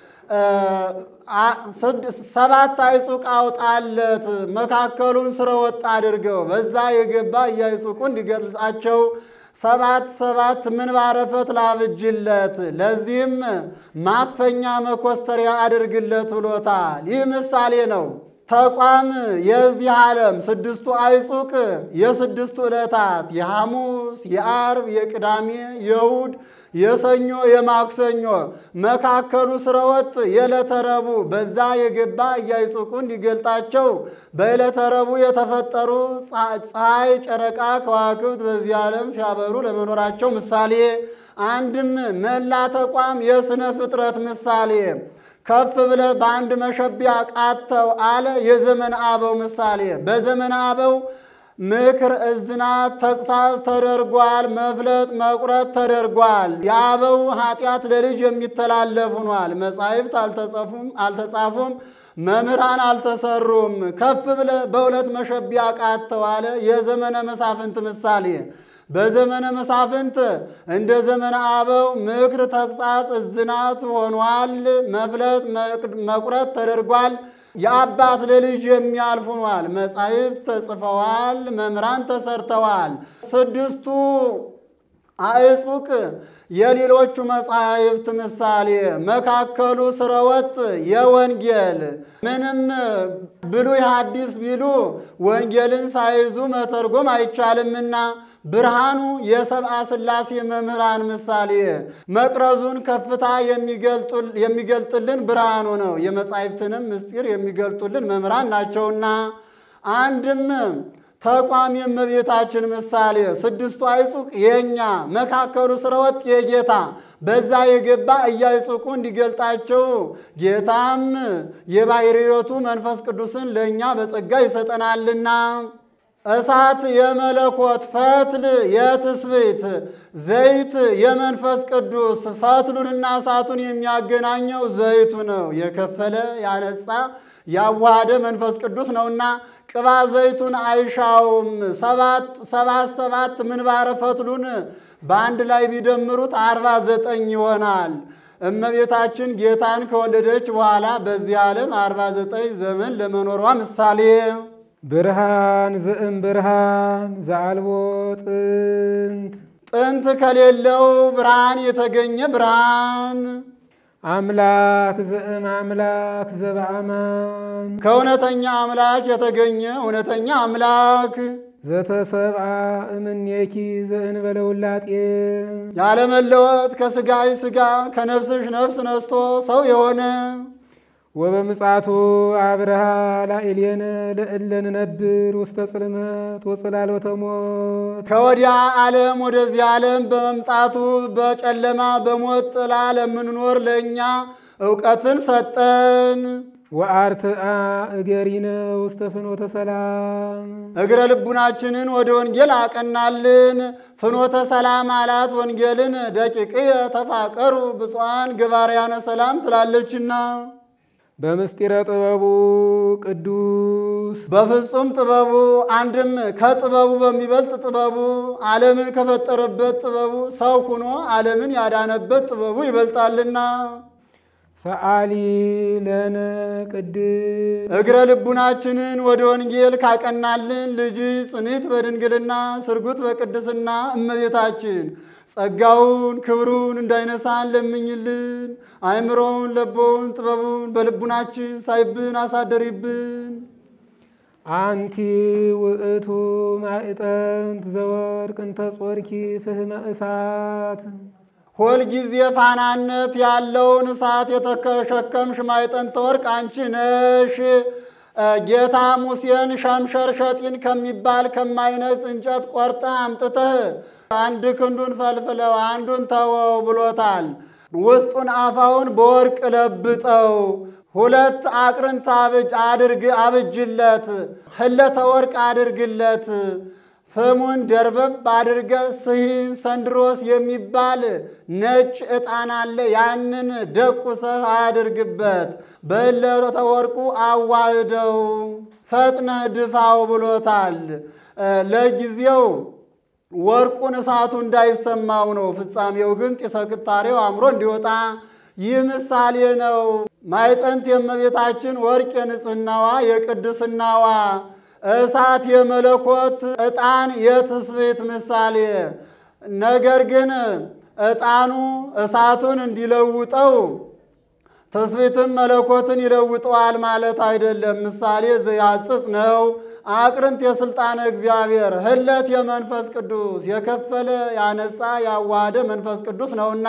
D: ሰባት አይጹቅ አውጣለት፣ መካከሉን ስረ ወጥ አድርገው። በዛ የገባ እያይጹቁ እንዲገልጻቸው ሰባት ሰባት ምንባረ ፈትል አብጅለት፣ ለዚህም ማፈኛ መኮስተሪያ አድርግለት ብሎታል። ይህ ምሳሌ ነው። ተቋም የዚህ ዓለም ስድስቱ አይጹቅ የስድስቱ ዕለታት የሐሙስ፣ የአርብ፣ የቅዳሜ፣ የእሁድ፣ የሰኞ፣ የማክሰኞ መካከሉ ስረወጥ የዕለተ ረቡዕ በዛ የገባ እያይጹቁ እንዲገልጣቸው በዕለተ ረቡዕ የተፈጠሩ ፀሐይ፣ ጨረቃ፣ ከዋክብት በዚህ ዓለም ሲያበሩ ለመኖራቸው ምሳሌ አንድም መላ ተቋም የሥነ ፍጥረት ምሳሌ ከፍ ብለህ በአንድ መሸቢያ ቃተው አለ የዘመን አበው ምሳሌ። በዘመን አበው ምክር፣ እዝናት፣ ተግሳጽ ተደርጓል። መፍለጥ፣ መቁረጥ ተደርጓል። የአበው ኃጢአት ለልጅ የሚተላለፍ ሆኗል። መጻሕፍት አልተጻፉም፣ መምህራን አልተሰሩም። ከፍ ብለህ በሁለት መሸቢያ ቃተው አለ የዘመነ መሳፍንት ምሳሌ በዘመነ መሳፍንት እንደ ዘመነ አበው ምክር፣ ተግሳጽ፣ እዝናት ሆኗል። መፍለጥ መቁረጥ ተደርጓል። የአባት ለልጅ የሚያልፍ ሆኗል። መጻሕፍት ተጽፈዋል። መምህራን ተሰርተዋል። ስድስቱ አዕጹቅ የሌሎቹ መጻሕፍት ምሳሌ መካከሉ ስረወጥ የወንጌል ምንም ብሉይ ሐዲስ ቢሉ ወንጌልን ሳይዙ መተርጎም አይቻልምና ብርሃኑ የሰብአ ሥላሴ መምህራን ምሳሌ መቅረዙን ከፍታ የሚገልጥልን ብርሃኑ ነው። የመጻሕፍትንም ምስጢር የሚገልጡልን መምህራን ናቸውና አንድም ተቋም የእመቤታችን ምሳሌ ስድስቱ አይጹቅ የእኛ መካከሉ ስረወጥ የጌታ በዛ የገባ እያይጹቁ እንዲገልጣቸው ጌታም የባሕርዮቱ መንፈስ ቅዱስን ለእኛ በጸጋ ይሰጠናልና እሳት የመለኮት ፈትል የትስብእት ዘይት የመንፈስ ቅዱስ ፈትሉንና እሳቱን የሚያገናኘው ዘይቱ ነው። የከፈለ ያነጻ ያዋሃደ መንፈስ ቅዱስ ነውና ቅባ ዘይቱን አይሻውም። ሰባት ሰባት ምንባረ ፈትሉን በአንድ ላይ ቢደምሩት አርባ ዘጠኝ ይሆናል። እመቤታችን ጌታን ከወለደች በኋላ በዚህ ዓለም አርባ ዘጠኝ ዘመን ለመኖሯ ምሳሌ
C: ብርሃን ዘእም ብርሃን ዘአልቦ ጥንት
D: ጥንት ከሌለው ብርሃን የተገኘ ብርሃን
C: አምላክ ዘእም አምላክ ዘበአማን
D: ከእውነተኛ አምላክ የተገኘ እውነተኛ አምላክ
C: ዘተሰብአ እምኔኪ ዘእንበለ ውላጤ
D: ያለመለወጥ ከሥጋይ ሥጋ ከነፍስሽ ነፍስ ነስቶ ሰው የሆነ
C: ወበምጽአቱ አብርሃ ላዕሌነ ለእለ ንነብር ውስተ ጽልመት ወጽላሎተ ሞት
D: ከወዲያ ዓለም ወደዚህ ዓለም በመምጣቱ በጨለማ በሞት ጥላ ለምንኖር ለእኛ እውቀትን ሰጠን።
C: ወአርትአ እገሪነ ውስተ ፍኖተ ሰላም
D: እግረ ልቡናችንን ወደ ወንጌል አቀናልን። ፍኖተ ሰላም አላት ወንጌልን ደቂቅየ ተፋቀሩ ብፁዓን ገባርያነ ሰላም ትላለችና
C: በምስጢረ ጥበቡ ቅዱስ
D: በፍጹም ጥበቡ አንድም ከጥበቡ በሚበልጥ ጥበቡ ዓለምን ከፈጠረበት ጥበቡ ሰው ሁኖ ዓለምን ያዳነበት ጥበቡ ይበልጣልና
C: ሰአሊ ለነ ቅድስ
D: እግረ ልቡናችንን ወደ ወንጌል ካቀናልን ልጅ ጽኒት በድንግልና ስርጉት በቅድስና እመቤታችን ጸጋውን ክብሩን እንዳይነሳን ለምኝልን። አእምሮውን ለቦውን ጥበቡን በልቡናችን ሳይብን አሳደሪብን።
C: አንቲ ውእቱ ማዕጠንት ዘወርቅ እንተ ጾርኪ ፍህመ እሳት
D: ሁልጊዜ ፋናነት ያለውን እሳት የተሸከምሽ ማዕጠንተ ወርቅ አንቺ ነሽ። ጌታ ሙሴን ሸምሸር ሸጢን ከሚባል ከማይነጽ እንጨት ቆርጠህ አምጥተህ አንድ ክንዱን ፈልፍለው አንዱን ተወው ብሎታል። ውስጡን አፋውን በወርቅ ለብጠው ሁለት አቅርንት አብጅ አድርግ አብጅለት ህለተ ወርቅ አድርግለት ፍሙን ደርበብ አድርገ ስሂን ሰንድሮስ የሚባል ነጭ ዕጣን አለ። ያንን ደቁሰህ አያድርግበት በህለተ ወርቁ አዋህደው ፈጥነህ ድፋው ብሎታል። ለጊዜው ወርቁን እሳቱ እንዳይሰማው ነው። ፍጻሜው ግን ጢሰ ቅጣሬው አምሮ እንዲወጣ ይህ ምሳሌ ነው። ማዕጠንት የእመቤታችን ወርቅ የንጽህናዋ የቅድስናዋ እሳት የመለኮት ዕጣን የትስብእት ምሳሌ። ነገር ግን ዕጣኑ እሳቱን እንዲለውጠው ትስብእትም መለኮትን ይለውጠዋል ማለት አይደለም። ምሳሌ ዘያጽጽ ነው። አቅርንት የሥልጣነ እግዚአብሔር ህለት የመንፈስ ቅዱስ የከፈለ ያነጻ ያዋሃደ መንፈስ ቅዱስ ነውና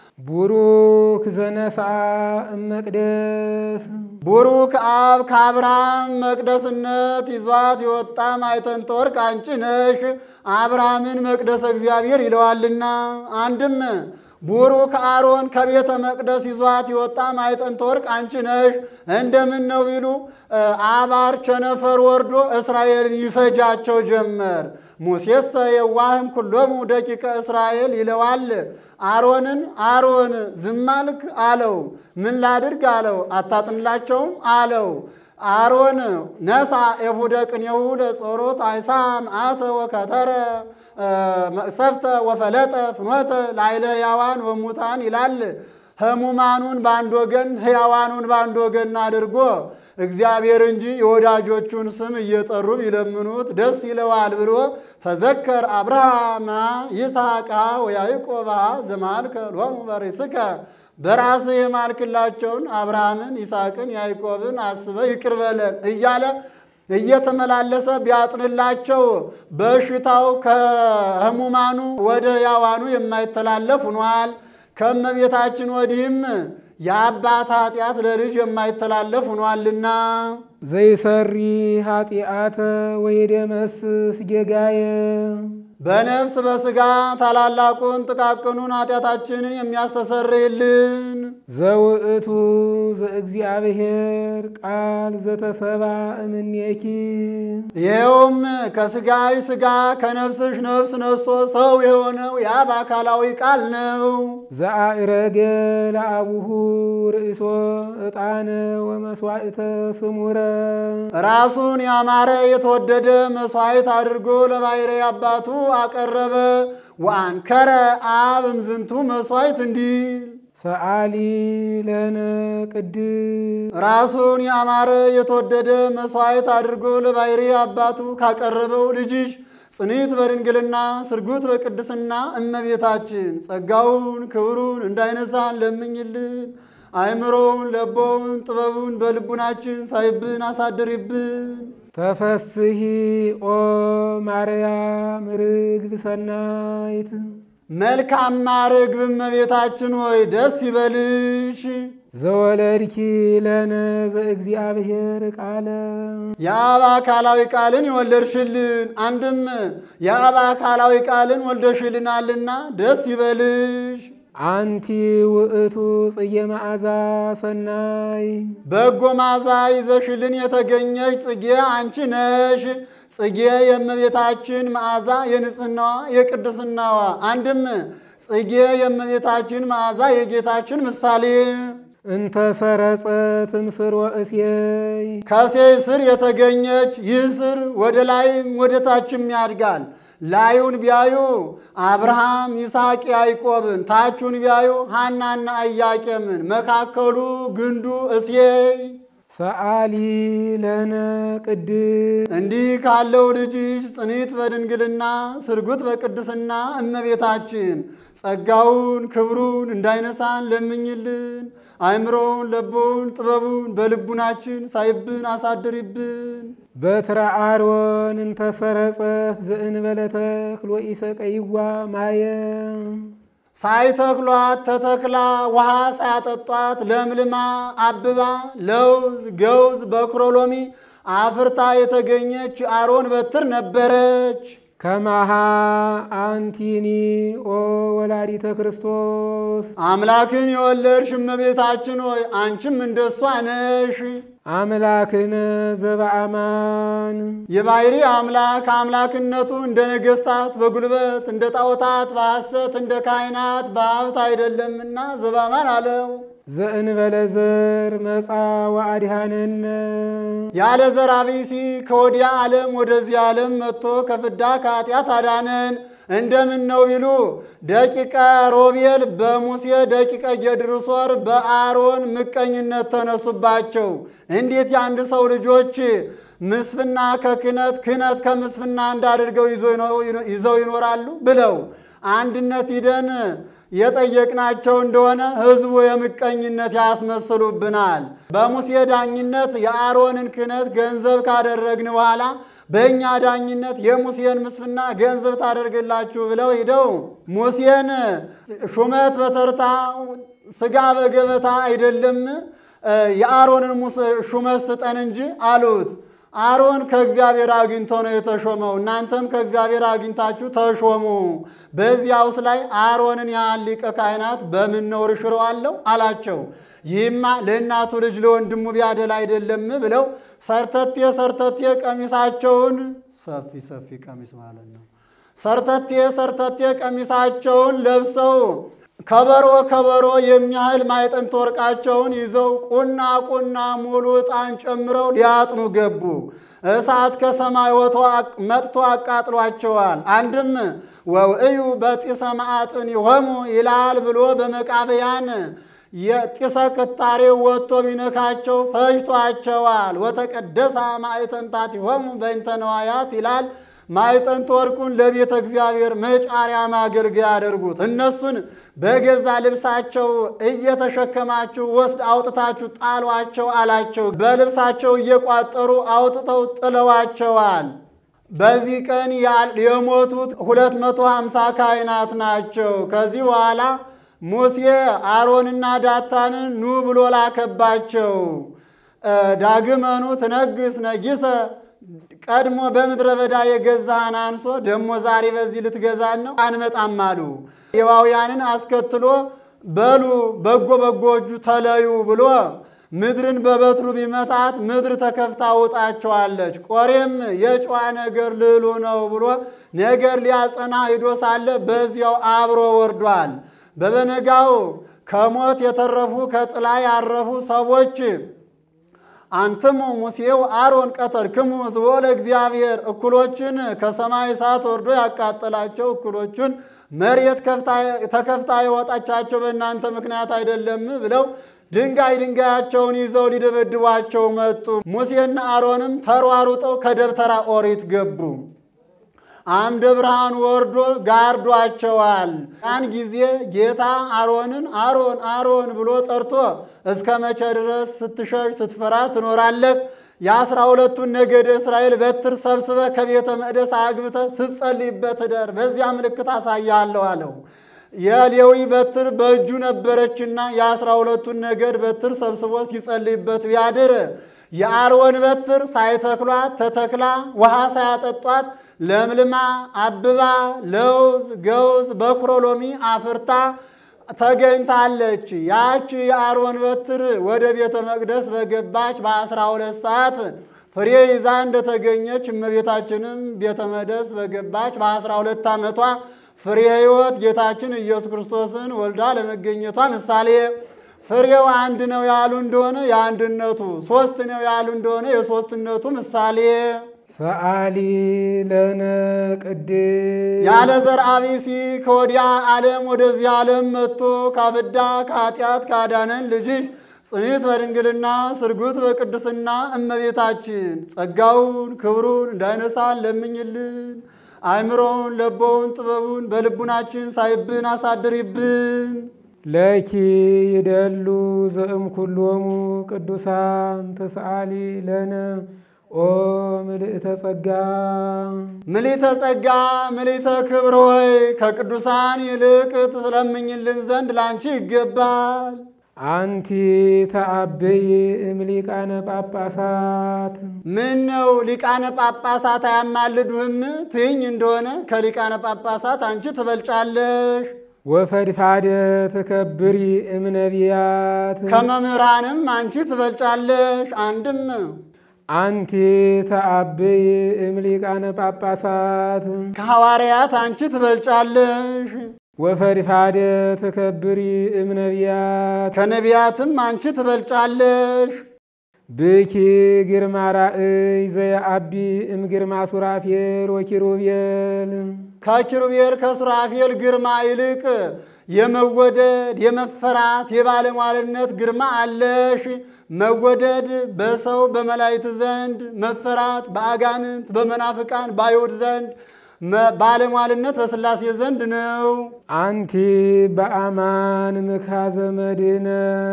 C: ቡሩክ ዘነስአ እመቅደስ
D: ቡሩክ አብ ከአብርሃም መቅደስነት ይዟት የወጣ ማዕጠንተ ወርቅ አንቺ ነሽ። አብርሃምን መቅደሰ እግዚአብሔር ይለዋልና። አንድም ቡሩክ አሮን ከቤተ መቅደስ ይዟት የወጣ ማዕጠንተ ወርቅ አንቺ ነሽ። እንደምን ነው ቢሉ አባር ቸነፈር ወርዶ እስራኤልን ይፈጃቸው ጀመር። ሙሴሰ የዋህም ኩሎሙ ደቂቀ እስራኤል ይለዋል። አሮንን አሮን ዝም አልክ አለው። ምን ላድርግ አለው። አታጥንላቸውም አለው። አሮን ነሳ ኤፉደ ቅኔሁ ለጾሮት አይሳ መዓተ ወከተረ መቅሰፍተ ወፈለጠ ፍኖተ ላይለ ሕያዋን ወሙታን ይላል። ህሙማኑን በአንድ ወገን ሕያዋኑን በአንድ ወገን አድርጎ እግዚአብሔር እንጂ የወዳጆቹን ስም እየጠሩ ቢለምኑት ደስ ይለዋል ብሎ ተዘከር አብርሃማ ይስሐቃ ወያዕቆባ ዘማልከ ሎሙ በርእስከ በራስህ የማልክላቸውን አብርሃምን ይስሐቅን ያዕቆብን አስበ ይቅር በለን እያለ እየተመላለሰ ቢያጥንላቸው በሽታው ከህሙማኑ ወደ ሕያዋኑ የማይተላለፍ ሆኗል። ከእመቤታችን ወዲህም የአባት ኃጢአት ለልጅ የማይተላለፍ ሆኗልና
C: ዘይሰሪ ኃጢአተ ወይደመስስ ጌጋየ
D: በነፍስ በሥጋ ታላላቁን ጥቃቅኑን ኃጢአታችንን የሚያስተሰርይልን
C: ዘውእቱ ዘእግዚአብሔር ቃል ዘተሰባ እምኔኪ
D: ይኸውም ከሥጋሽ ሥጋ ከነፍስሽ ነፍስ ነስቶ ሰው የሆነው የአብ አካላዊ ቃል ነው።
C: ዘአእረገ ለአቡሁ ርእሶ ዕጣነ ወመስዋዕተ ስሙረ
D: ራሱን ያማረ የተወደደ መሥዋዕት አድርጎ ለባሕርይ አባቱ አቀረበ። ወአንከረ አብ እምዝንቱ መሥዋዕት እንዲል
C: ሰአሊ ለነ ቅድስ
D: ራሱን ያማረ የተወደደ መሥዋዕት አድርጎ ለባሕርይ አባቱ ካቀረበው ልጅሽ ጽኒት በድንግልና ስርጉት በቅድስና እመቤታችን ጸጋውን ክብሩን እንዳይነሳን ለምኝልን። አእምሮውን ለቦውን ጥበቡን በልቡናችን ሳይብን አሳድሪብን።
C: ተፈስሂ ኦ ማርያም ርግብ ሰናይት
D: መልካማ ርግብ እመቤታችን ሆይ ደስ ይበልሽ።
C: ዘወለድኪ ለነ ዘእግዚአብሔር ቃለ
D: የአብ አካላዊ ቃልን የወለድሽልን፣ አንድም የአብ አካላዊ ቃልን ወልደሽልናልና ደስ ይበልሽ።
C: አንቲ ውእቱ ጽጌ መዓዛ ሰናይ
D: በጎ ማዛ ይዘሽልን የተገኘሽ ጽጌ አንቺ ነሽ። ጽጌ የእመቤታችን መዓዛ የንጽህናዋ የቅድስናዋ አንድም ጽጌ የእመቤታችን መዓዛ የጌታችን ምሳሌ
C: እንተ ሰረጸት እምስር ወእሴይ
D: ከሴይ ስር የተገኘች ይህ ስር ወደ ላይም ወደ ታችም ያድጋል። ላዩን ቢያዩ አብርሃም፣ ይስሐቅ፣ ያዕቆብን፣ ታቹን ቢያዩ ሐናና ኢያቄምን፣ መካከሉ ግንዱ እሴይ
C: ሰአሊ ለነ ቅድስ
D: እንዲህ ካለው ልጅሽ ጽኒት በድንግልና ስርጉት በቅድስና እመቤታችን ጸጋውን ክብሩን እንዳይነሳን ለምኝልን። አእምሮውን ለቦውን ጥበቡን በልቡናችን ሳይብን አሳድሪብን።
C: በትረ አሮን እንተ ሰረጸት ዘእንበለ ተክል ወኢሰቀይዋ ማየ
D: ሳይተክሏት ተተክላ ውሃ ሳያጠጧት ለምልማ አብባ ለውዝ ገውዝ በክሮሎሚ አፍርታ የተገኘች አሮን በትር ነበረች።
C: ከማሃ አንቲኒ ኦ ወላዲተ ክርስቶስ
D: አምላክን የወለድሽ እመቤታችን ሆይ አንቺም እንደሷ ነሽ።
C: አምላክነ ዘበአማን
D: የባሕሪ አምላክ አምላክነቱ እንደ ነገሥታት በጉልበት እንደ ጣዖታት በሐሰት እንደ ካህናት በሀብት አይደለምና ዘባማን አለው።
C: ዘእንበለ ዘር መጻ ወአድኃነነ
D: ያለ ዘር አብሲ ከወዲያ ዓለም ወደዚህ ዓለም መጥቶ ከፍዳ ከኃጢአት አዳነን። እንደምን ነው ቢሉ ደቂቀ ሮቤል በሙሴ ደቂቀ ጌድርሶር በአሮን ምቀኝነት ተነሱባቸው። እንዴት የአንድ ሰው ልጆች ምስፍና ከክህነት ክህነት ከምስፍና እንዳድርገው ይዘው ይኖራሉ ብለው አንድነት ሂደን የጠየቅናቸው እንደሆነ ሕዝቡ የምቀኝነት ያስመስሉብናል። በሙሴ ዳኝነት የአሮንን ክህነት ገንዘብ ካደረግን በኋላ በእኛ ዳኝነት የሙሴን ምስፍና ገንዘብ ታደርግላችሁ ብለው ሂደው ሙሴን ሹመት በተርታ ስጋ በገበታ አይደለም የአሮንን ሹመት ስጠን እንጂ አሉት። አሮን ከእግዚአብሔር አግኝቶ ነው የተሾመው። እናንተም ከእግዚአብሔር አግኝታችሁ ተሾሙ። በዚያውስ ላይ አሮንን ያህል ሊቀ ካህናት በምን ነውር ሽረዋለሁ አላቸው። ይህማ ለእናቱ ልጅ ለወንድሙ ቢያደል አይደለም ብለው ሰርተቴ ሰርተቴ ቀሚሳቸውን ሰፊ ሰፊ ቀሚስ ማለት ነው። ሰርተቴ ሰርተቴ ቀሚሳቸውን ለብሰው ከበሮ ከበሮ የሚያህል ማዕጠንተ ወርቃቸውን ይዘው ቁና ቁና ሙሉ ዕጣን ጨምረው ሊያጥኑ ገቡ። እሳት ከሰማይ ወጥቶ መጥቶ አቃጥሏቸዋል። አንድም ወውእዩ በጢሰ መዓጥን ይሆሙ ይላል ብሎ በመቃብያን የጢሰ ቅጣሬው ወጥቶ ቢነካቸው ፈጅቷቸዋል። ወተቀደሳ ማዕጠንታት ይሆሙ በእንተ ነዋያት ይላል ማዕጠንተ ወርቁን ለቤተ እግዚአብሔር መጫሪያ ማገልገያ ያደርጉት። እነሱን በገዛ ልብሳቸው እየተሸከማችሁ ወስድ አውጥታችሁ ጣሏቸው አላቸው። በልብሳቸው እየቋጠሩ አውጥተው ጥለዋቸዋል። በዚህ ቀን የሞቱት 250 ካህናት ናቸው። ከዚህ በኋላ ሙሴ አሮንና ዳታንን ኑ ብሎ ላከባቸው። ዳግመኑ ትነግስ ነጊሰ ቀድሞ በምድረ በዳ የገዛህን አንሶ ደግሞ ዛሬ በዚህ ልትገዛን ነው? አንመጣም አሉ። ሌዋውያንን አስከትሎ በሉ በጎ በጎቹ ተለዩ ብሎ ምድርን በበትሩ ቢመታት ምድር ተከፍታ ውጣቸዋለች። ቆሬም የጨዋ ነገር ልሉ ነው ብሎ ነገር ሊያጸና ሂዶ ሳለ በዚያው አብሮ ወርዷል። በበነጋው ከሞት የተረፉ ከጥላ ያረፉ ሰዎች አንትሙ ሙሴው አሮን ቀተልክሙ ሕዝቦ ለእግዚአብሔር እኩሎችን ከሰማይ እሳት ወርዶ ያቃጠላቸው እኩሎቹን መሬት ተከፍታ የወጣቻቸው በእናንተ ምክንያት አይደለም ብለው ድንጋይ ድንጋያቸውን ይዘው ሊደበድቧቸው መጡ። ሙሴና አሮንም ተሯሩጠው ከደብተራ ኦሪት ገቡ። አምደ ብርሃን ወርዶ ጋርዷቸዋል። ያን ጊዜ ጌታ አሮንን አሮን አሮን ብሎ ጠርቶ እስከ መቼ ድረስ ስትሸሽ ስትፈራ ትኖራለህ? የአስራ ሁለቱን ነገደ እስራኤል በትር ሰብስበ ከቤተ መቅደስ አግብተ ስትጸልይበት እደር፣ በዚያ ምልክት አሳያለሁ አለው። የሌዊ በትር በእጁ ነበረችና የአስራ ሁለቱን ነገድ በትር ሰብስቦ ሲጸልይበት ቢያድር የአሮን በትር ሳይተክሏት ተተክላ ውሃ ሳያጠጧት ለምልማ አብባ ለውዝ ገውዝ በኩሮሎሚ አፍርታ ተገኝታለች። ያች የአሮን በትር ወደ ቤተ መቅደስ በገባች በአስራ ሁለት ሰዓት ፍሬ ይዛ እንደተገኘች እመቤታችንም ቤተ መቅደስ በገባች በአስራ ሁለት ዓመቷ ፍሬ ሕይወት ጌታችን ኢየሱስ ክርስቶስን ወልዳ ለመገኘቷ ምሳሌ ፍሬው አንድ ነው ያሉ እንደሆነ የአንድነቱ፣ ሶስት ነው ያሉ እንደሆነ የሶስትነቱ ምሳሌ
C: ሰአሊ ለነ ቅድስ
D: ያለ ዘርአ ብእሲ ከወዲያ ዓለም ወደዚህ ዓለም መጥቶ ካፍዳ ከኃጢአት ካዳነን ልጅሽ ጽኒት በድንግልና ስርጉት በቅድስና እመቤታችን ጸጋውን ክብሩን እንዳይነሳን ለምኝልን። አእምሮውን ለቦውን ጥበቡን በልቡናችን ሳይብን አሳድሪብን።
C: ለኪ ይደሉ ዘእም ኩሎሙ ቅዱሳን ተሰአሊ ለነ ኦ ምልእተ ጸጋ
D: ምሊተ ጸጋ ምሊተ ክብር ሆይ ከቅዱሳን ይልቅ ትለምኝልን ዘንድ ላንቺ ይገባል።
C: አንቲ ተአብይ እምሊቃነ ጳጳሳት
D: ምን ነው ሊቃነ ጳጳሳት አያማልዱህም ትይኝ እንደሆነ ከሊቃነ ጳጳሳት አንቺ ትበልጫለሽ።
C: ወፈድፋደ ተከብሪ እምነቢያት
D: ከመምህራንም አንቺ ትበልጫለሽ። አንድም
C: አንቲ ተአብይ እምሊቃነ ጳጳሳት
D: ከሐዋርያት አንቺ ትበልጫለሽ።
C: ወፈድፋደ ተከብሪ እምነቢያት
D: ከነቢያትም አንቺ ትበልጫለሽ።
C: ብኪ ግርማ ራእይ ዘየአቢ እምግርማ ሱራፌል ወኪሩቤል
D: ከኪሩቤል ከሱራፌል ግርማ ይልቅ የመወደድ የመፈራት የባለሟልነት ግርማ አለሽ። መወደድ በሰው በመላእክት ዘንድ፣ መፈራት በአጋንንት በመናፍቃን በአይሁድ ዘንድ፣ መ- ባለሟልነት በሥላሴ ዘንድ ነው።
C: አንቲ በአማን ምክሐዘ መድኅነ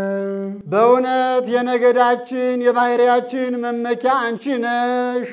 D: በእውነት የነገዳችን የባሕርያችን መመኪያ አንቺ ነሽ።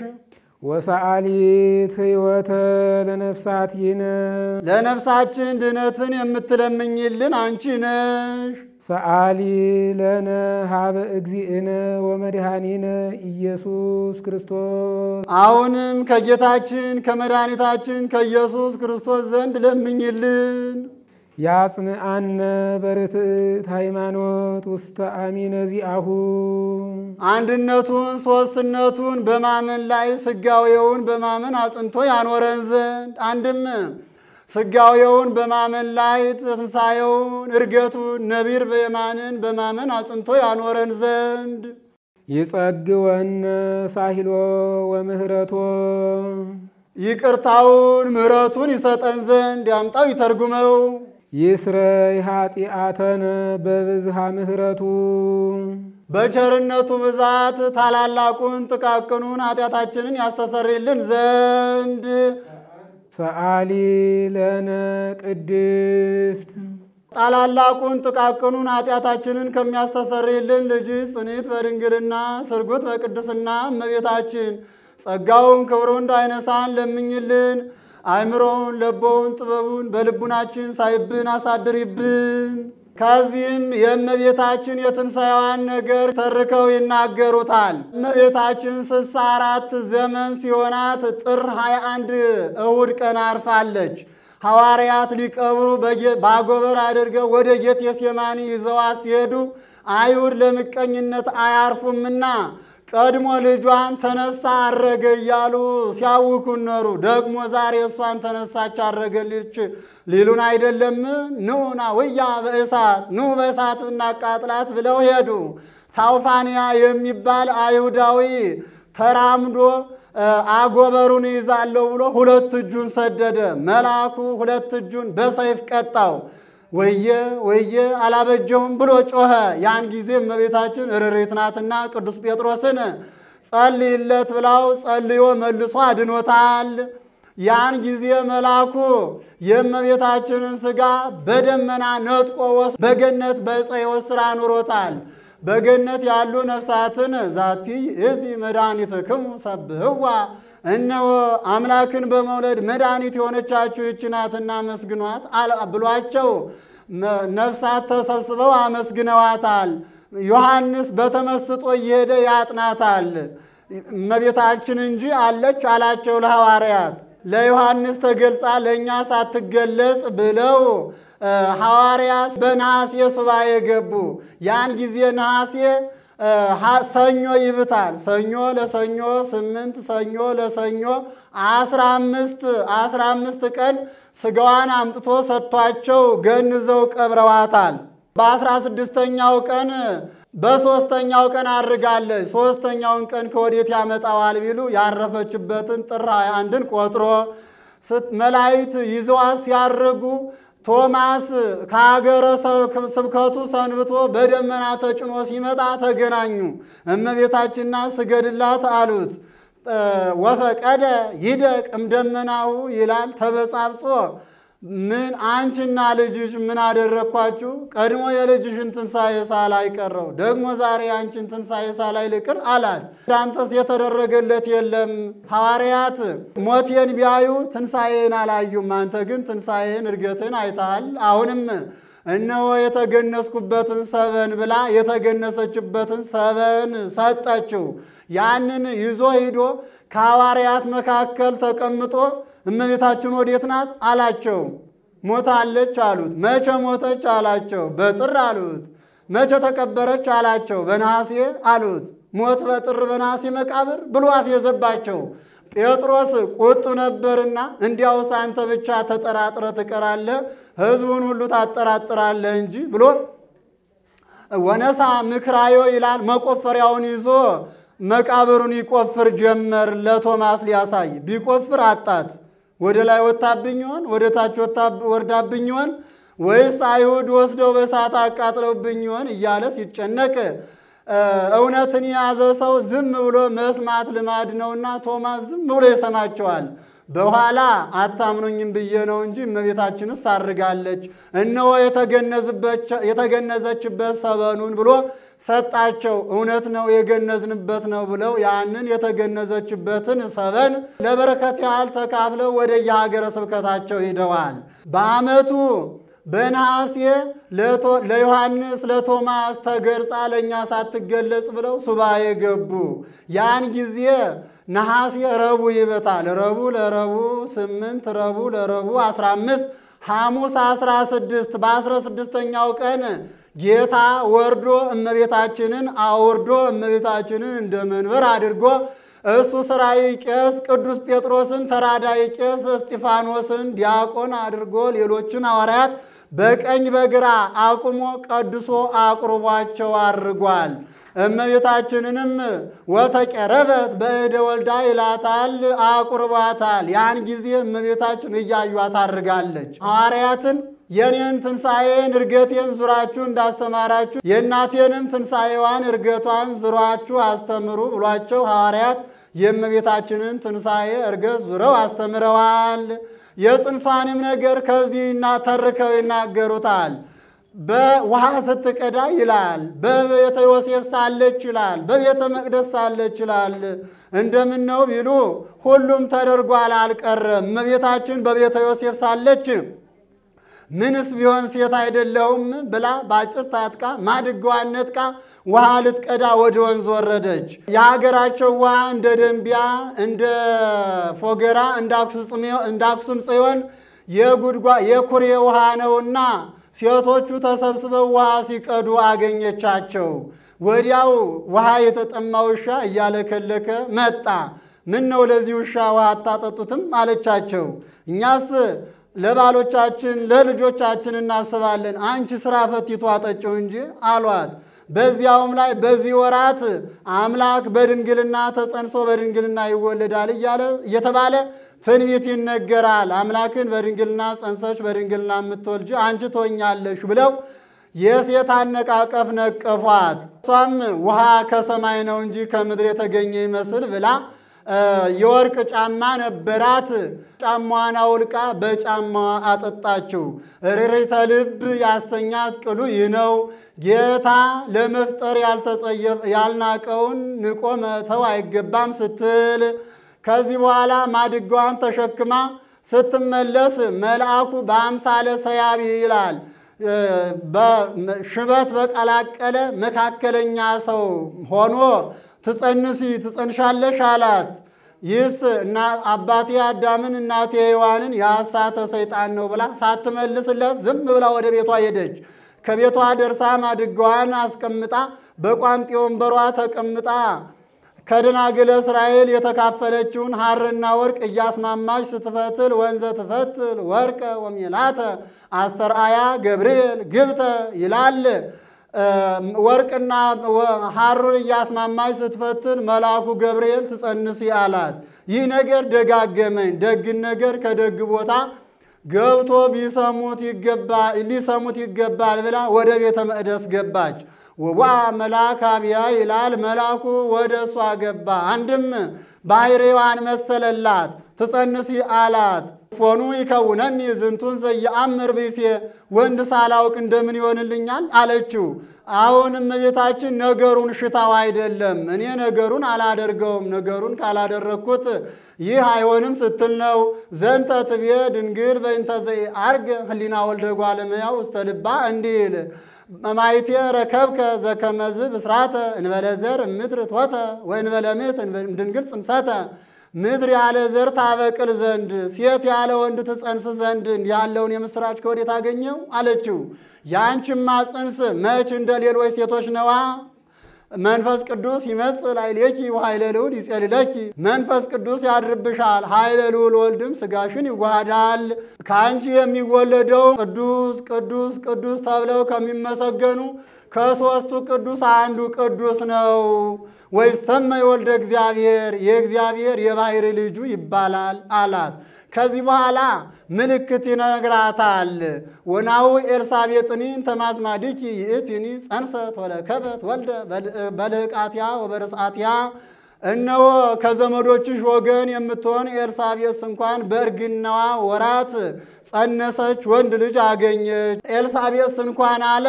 C: ወሰአሊት ሕይወተ ለነፍሳቲነ
D: ለነፍሳችን ድነትን የምትለምኝልን አንቺ ነሽ።
C: ሰአሊ ለነ ሀበ እግዚእነ ወመድኃኒነ ኢየሱስ ክርስቶስ
D: አሁንም ከጌታችን ከመድኃኒታችን ከኢየሱስ ክርስቶስ ዘንድ ለምኝልን።
C: ያጽንአነ በርትዕት ሃይማኖት ውስተ አሚነ ዚአሁ
D: አንድነቱን ሦስትነቱን በማመን ላይ ስጋዌውን በማመን አጽንቶ ያኖረን ዘንድ አንድም ስጋዌውን በማመን ላይ ትንሣኤውን እርገቱን ነቢር በየማንን በማመን አጽንቶ ያኖረን ዘንድ
C: ይጸግወነ ሳሂሎ ወምህረቶ
D: ይቅርታውን ምሕረቱን ይሰጠን ዘንድ ያምጣው ይተርጉመው።
C: ይስረይ ኃጢአተነ በብዝሃ ምህረቱ
D: በቸርነቱ ብዛት ታላላቁን ጥቃቅኑን ኃጢአታችንን ያስተሰርይልን ዘንድ
C: ሰአሊ ለነ ቅድስት
D: ታላላቁን ጥቃቅኑን ኃጢአታችንን ከሚያስተሰርይልን ልጅ ጽኒት በድንግልና ስርጉት በቅድስና እመቤታችን ጸጋውን ክብሩን እንዳይነሳን ለምኝልን። አእምሮውን ለቦውን ጥበቡን በልቡናችን ሳይብን አሳድሪብን። ከዚህም የእመቤታችን የትንሣኤዋን ነገር ተርከው ይናገሩታል። እመቤታችን ስልሳ አራት ዘመን ሲሆናት ጥር 21 እሁድ ቀን አርፋለች። ሐዋርያት ሊቀብሩ በጌ- በአጎበር አድርገው ወደ ጌቴሴማኒ ይዘዋት ሲሄዱ አይሁድ ለምቀኝነት አያርፉምና ቀድሞ ልጇን ተነሳ አረገ እያሉ ሲያውኩን ኖሩ። ደግሞ ዛሬ እሷን ተነሳች አረገልች ሊሉን አይደለም? ኑና ውያ በእሳት ኑ በእሳት እናቃጥላት ብለው ሄዱ። ታውፋንያ የሚባል አይሁዳዊ ተራምዶ እ፣ አጎበሩን ይዛለሁ ብሎ ሁለት እጁን ሰደደ። መልአኩ ሁለት እጁን በሰይፍ ቀጣው። ወየ ወየ አላበጀውም ብሎ ጮኸ። ያን ጊዜ እመቤታችን ርሪት ናትና ቅዱስ ጴጥሮስን ጸልይለት ብላው ጸልዮ መልሶ አድኖታል። ያን ጊዜ መልአኩ የእመቤታችንን ሥጋ በደመና ነጥቆ ወስ በገነት በዕፀ ሕይወት ሥራ አኑሮታል። በገነት ያሉ ነፍሳትን ዛቲ እዚ መድኃኒትክሙ ሰብህዋ እነሆ አምላክን በመውለድ መድኃኒት የሆነቻችሁ ይህች ናትና አመስግኗት አለ- ብሏቸው መ- ነፍሳት ተሰብስበው አመስግነዋታል። ዮሐንስ በተመስጦ እየሄደ ያጥናታል። እመቤታችን እንጂ አለች አላቸው ለሐዋርያት። ለዮሐንስ ተገልጻ ለእኛ ሳትገለጽ ብለው እ፣ ሐዋርያት በነሐሴ ሱባኤ ገቡ። ያን ጊዜ ነሐሴ እ፣ ሐ- ሰኞ ይብታል። ሰኞ ለሰኞ ስምንት ሰኞ ለሰኞ አስራ አምስት አስራ አምስት ቀን ስጋዋን አምጥቶ ሰጥቷቸው ገንዘው ቀብረዋታል። በአስራ ስድስተኛው ቀን በሶስተኛው ቀን አድርጋለች። ሶስተኛውን ቀን ከወዴት ያመጣዋል ቢሉ ያረፈችበትን ጥር ሃያ አንድን ቆጥሮ መላእክት ይዘዋት ሲያርጉ ቶማስ ከሀገረ ስብከቱ ሰንብቶ በደመና ተጭኖ ሲመጣ ተገናኙ። እመቤታችንና ስገድላት አሉት። ወፈቀደ ይደቅ እምደመናሁ ይላል ተበጻብጾ ምን አንቺና ልጅሽ ምን አደረግኳችሁ? ቀድሞ የልጅሽን ትንሣኤ ሳላይ ቀረው፣ ደግሞ ዛሬ አንቺን ትንሣኤ ሳላይ ልቅር አላት። ዳንተስ የተደረገለት የለም። ሐዋርያት ሞቴን ቢያዩ ትንሣኤን አላዩም፣ አንተ ግን ትንሣኤን እርገትን አይተሃል። አሁንም እነሆ የተገነዝኩበትን ሰበን ብላ የተገነሰችበትን ሰበን ሰጠችው። ያንን ይዞ ሂዶ ከሐዋርያት መካከል ተቀምጦ እመቤታችን ወዴት ናት አላቸው። ሞታለች አሉት። መቼ ሞተች አላቸው። በጥር አሉት። መቼ ተቀበረች አላቸው። በነሐሴ አሉት። ሞት በጥር በነሐሴ መቃብር ብሎ አፌዘባቸው። ጴጥሮስ ቁጡ ነበርና እንዲያውስ አንተ ብቻ ተጠራጥረ ትቀራለህ፣ ሕዝቡን ሁሉ ታጠራጥራለህ እንጂ ብሎ ወነሳ ምክራዮ ይላል። መቆፈሪያውን ይዞ መቃብሩን ይቆፍር ጀመር። ለቶማስ ሊያሳይ ቢቆፍር አጣት። ወደ ላይ ወታብኝ ይሆን? ወደ ታች ወርዳብኝ ይሆን? ወይስ አይሁድ ወስደው በእሳት አቃጥለውብኝ ይሆን? እያለ ሲጨነቅ እውነትን የያዘ ሰው ዝም ብሎ መስማት ልማድ ነውና ቶማስ ዝም ብሎ ይሰማቸዋል። በኋላ አታምኑኝም ብዬ ነው እንጂ እመቤታችንስ አድርጋለች፣ እነሆ የተገነዘችበት ሰበኑን ብሎ ሰጣቸው። እውነት ነው የገነዝንበት ነው ብለው ያንን የተገነዘችበትን ሰበን ለበረከት ያህል ተካፍለው ወደ የሀገረ ስብከታቸው ሂደዋል። በዓመቱ በነሐሴ ለዮሐንስ ለቶማስ ተገርጻ ለእኛ ሳትገለጽ ብለው ሱባኤ ገቡ። ያን ጊዜ ነሐሴ ረቡዕ ይበታል። ረቡዕ ለረቡዕ ስምንት ረቡዕ ለረቡዕ አስራ አምስት ሐሙስ አስራ ስድስት በአስራ ስድስተኛው ቀን ጌታ ወርዶ እመቤታችንን አውርዶ እመቤታችንን እንደ መንበር አድርጎ እሱ ሥራይ ቄስ ቅዱስ ጴጥሮስን ተራዳይ ቄስ እስጢፋኖስን ዲያቆን አድርጎ ሌሎችን ሐዋርያት በቀኝ በግራ አቁሞ ቀድሶ አቁርቧቸው አድርጓል። እመቤታችንንም ወተቀረበት በእደ ወልዳ ይላታል፣ አቁርቧታል። ያን ጊዜ እመቤታችን እያዩት አድርጋለች። ሐዋርያትን የኔን ትንሣኤን እርገቴን ዙራችሁ እንዳስተማራችሁ የእናቴንም ትንሣኤዋን እርገቷን ዙራችሁ አስተምሩ ብሏቸው ሐዋርያት የእመቤታችንን ትንሣኤ እርገት ዙረው አስተምረዋል። የጽንሷንም ነገር ከዚህ ተርከው ይናገሩታል። በውሃ ስትቀዳ ይላል፣ በቤተ ዮሴፍ ሳለች ይላል፣ በቤተ መቅደስ ሳለች ይላል። እንደምን ነው ቢሉ ሁሉም ተደርጓል፣ አልቀረም። እመቤታችን በቤተ ዮሴፍ ሳለች ምንስ ቢሆን ሴት አይደለሁም ብላ በአጭር ታጥቃ ማድጋዋን ነጥቃ ውሃ ልትቀዳ ወደ ወንዝ ወረደች። የሀገራቸው ውሃ እንደ ደንቢያ፣ እንደ ፎገራ፣ እንደ አክሱም ጽዮን የጉድጓ የኩሬ ውሃ ነውና ሴቶቹ ተሰብስበው ውሃ ሲቀዱ አገኘቻቸው። ወዲያው ውሃ የተጠማ ውሻ እያለከለከ መጣ። ምን ነው ለዚህ ውሻ ውሃ አታጠጡትም አለቻቸው። እኛስ ለባሎቻችን ለልጆቻችን እናስባለን፣ አንቺ ስራ ፈቲቱ አጠጪው እንጂ አሏት። በዚያውም ላይ በዚህ ወራት አምላክ በድንግልና ተጸንሶ በድንግልና ይወለዳል እያለ እየተባለ ትንቢት ይነገራል። አምላክን በድንግልና ጸንሰች በድንግልና የምትወልጅ አንቺ ትሆኛለሽ ብለው የሴት አነቃቀፍ ነቀፏት። እሷም ውሃ ከሰማይ ነው እንጂ ከምድር የተገኘ ይመስል ብላ የወርቅ ጫማ ነበራት። ጫማዋን አውልቃ በጫማዋ አጠጣችው። ርሪተ ልብ ያሰኛት ቅሉ ይህ ነው። ጌታ ለመፍጠር ያልናቀውን ንቆ መተው አይገባም ስትል ከዚህ በኋላ ማድጋዋን ተሸክማ ስትመለስ መልአኩ በአምሳለ ሰያቢ ይላል ሽበት በቀላቀለ መካከለኛ ሰው ሆኖ ትጸንሲ ትጸንሻለሽ አላት። ይህስ አባቴ አዳምን እናቴ ሔዋንን ያሳተ ሰይጣን ነው ብላ ሳትመልስለት ዝም ብላ ወደ ቤቷ ሄደች። ከቤቷ ደርሳ ማድጋዋን አስቀምጣ በቋንጤ ወንበሯ ተቀምጣ ከደናግለ እስራኤል የተካፈለችውን ሐርና ወርቅ እያስማማች ስትፈትል ወንዘ ትፈትል ወርቀ ወሜላተ አስተርአያ ገብርኤል ግብተ ይላል። ወርቅና ሐሩን እያስማማች ስትፈትል መልአኩ ገብርኤል ትጸንሲ አላት። ይህ ነገር ደጋገመኝ። ደግን ነገር ከደግ ቦታ ገብቶ ቢሰሙት ይገባል ሊሰሙት ይገባል ብላ ወደ ቤተ መቅደስ ገባች። ወዋ መልአክ አብያ ይላል። መልአኩ ወደ እሷ ገባ። አንድም ባህሪዋን መሰለላት። ትጸንሲ አላት። ፎኑ ይከውነኒ ዝንቱን ዘየአምር ብእሴ ወንድ ሳላውቅ እንደምን ይሆንልኛል አለችው። አሁንም እመቤታችን ነገሩን ሽታው አይደለም፣ እኔ ነገሩን አላደርገውም፣ ነገሩን ካላደረግኩት ይህ አይሆንም ስትል ነው። ዘንተ ትቤ ድንግል በእንተ ዘኢዐርግ ህሊና ወልደ እጓለ እመሕያው ውስተ ልባ እንዲል ማይቴ ረከብከ ዘከመዝ ብስራተ እንበለ ዘር ምድር ቶተ ወእንበለ ምት ድንግል ጽንሰተ ምድር ያለ ዘር ታበቅል ዘንድ ሴት ያለ ወንድ ትጸንስ ዘንድ ያለውን የምስራች ከወዴት አገኘው አለችው። ያንቺማ ጽንስ መች እንደ ሌሎች ሴቶች ነዋ። መንፈስ ቅዱስ ይመስል ኃይሌኪ ወኃይለ ልዑል ይጼልለኪ መንፈስ ቅዱስ ያድርብሻል፣ ኃይለ ልዑል ወልድም ስጋሽን ይዋሃዳል። ከአንቺ የሚወለደው ቅዱስ ቅዱስ ቅዱስ ተብለው ከሚመሰገኑ ከሦስቱ ቅዱስ አንዱ ቅዱስ ነው። ወይሰመይ ወልደ እግዚአብሔር የእግዚአብሔር የባሕሪ ልጁ ይባላል አላት። ከዚህ በኋላ ምልክት ይነግራታል። ወናሁ ኤልሳቤጥኒ ተማዝማዲኪ ይእቲኒ ጸንሰት ወለከበት ወልደ በልህቃትያ ወበርስአትያ እነሆ ከዘመዶችሽ ወገን የምትሆን ኤልሳቤጥ እንኳን በእርግናዋ ወራት ጸነሰች፣ ወንድ ልጅ አገኘች። ኤልሳቤጥ እንኳን አለ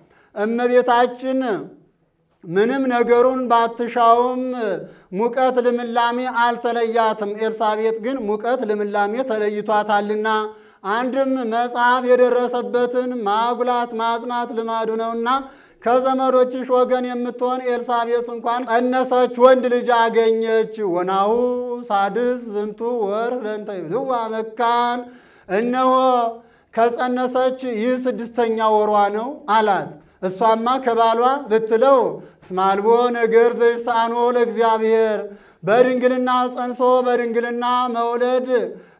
D: እመቤታችን ምንም ነገሩን ባትሻውም ሙቀት ልምላሜ አልተለያትም። ኤልሳቤጥ ግን ሙቀት ልምላሜ ተለይቷታልና አንድም መጽሐፍ የደረሰበትን ማጉላት ማጽናት ልማዱ ነውና ከዘመዶችሽ ወገን የምትሆን ኤልሳቤጥ እንኳን ጸነሰች፣ ወንድ ልጅ አገኘች። ወናሁ ሳድስ ዝንቱ ወር ለእንተ ይብልዋ መካን እነሆ ከጸነሰች ይህ ስድስተኛ ወሯ ነው አላት። እሷማ ከባሏ ብትለው እስማልቦ ነገር ዘይሳኖ ለእግዚአብሔር በድንግልና ጸንሶ በድንግልና መውለድ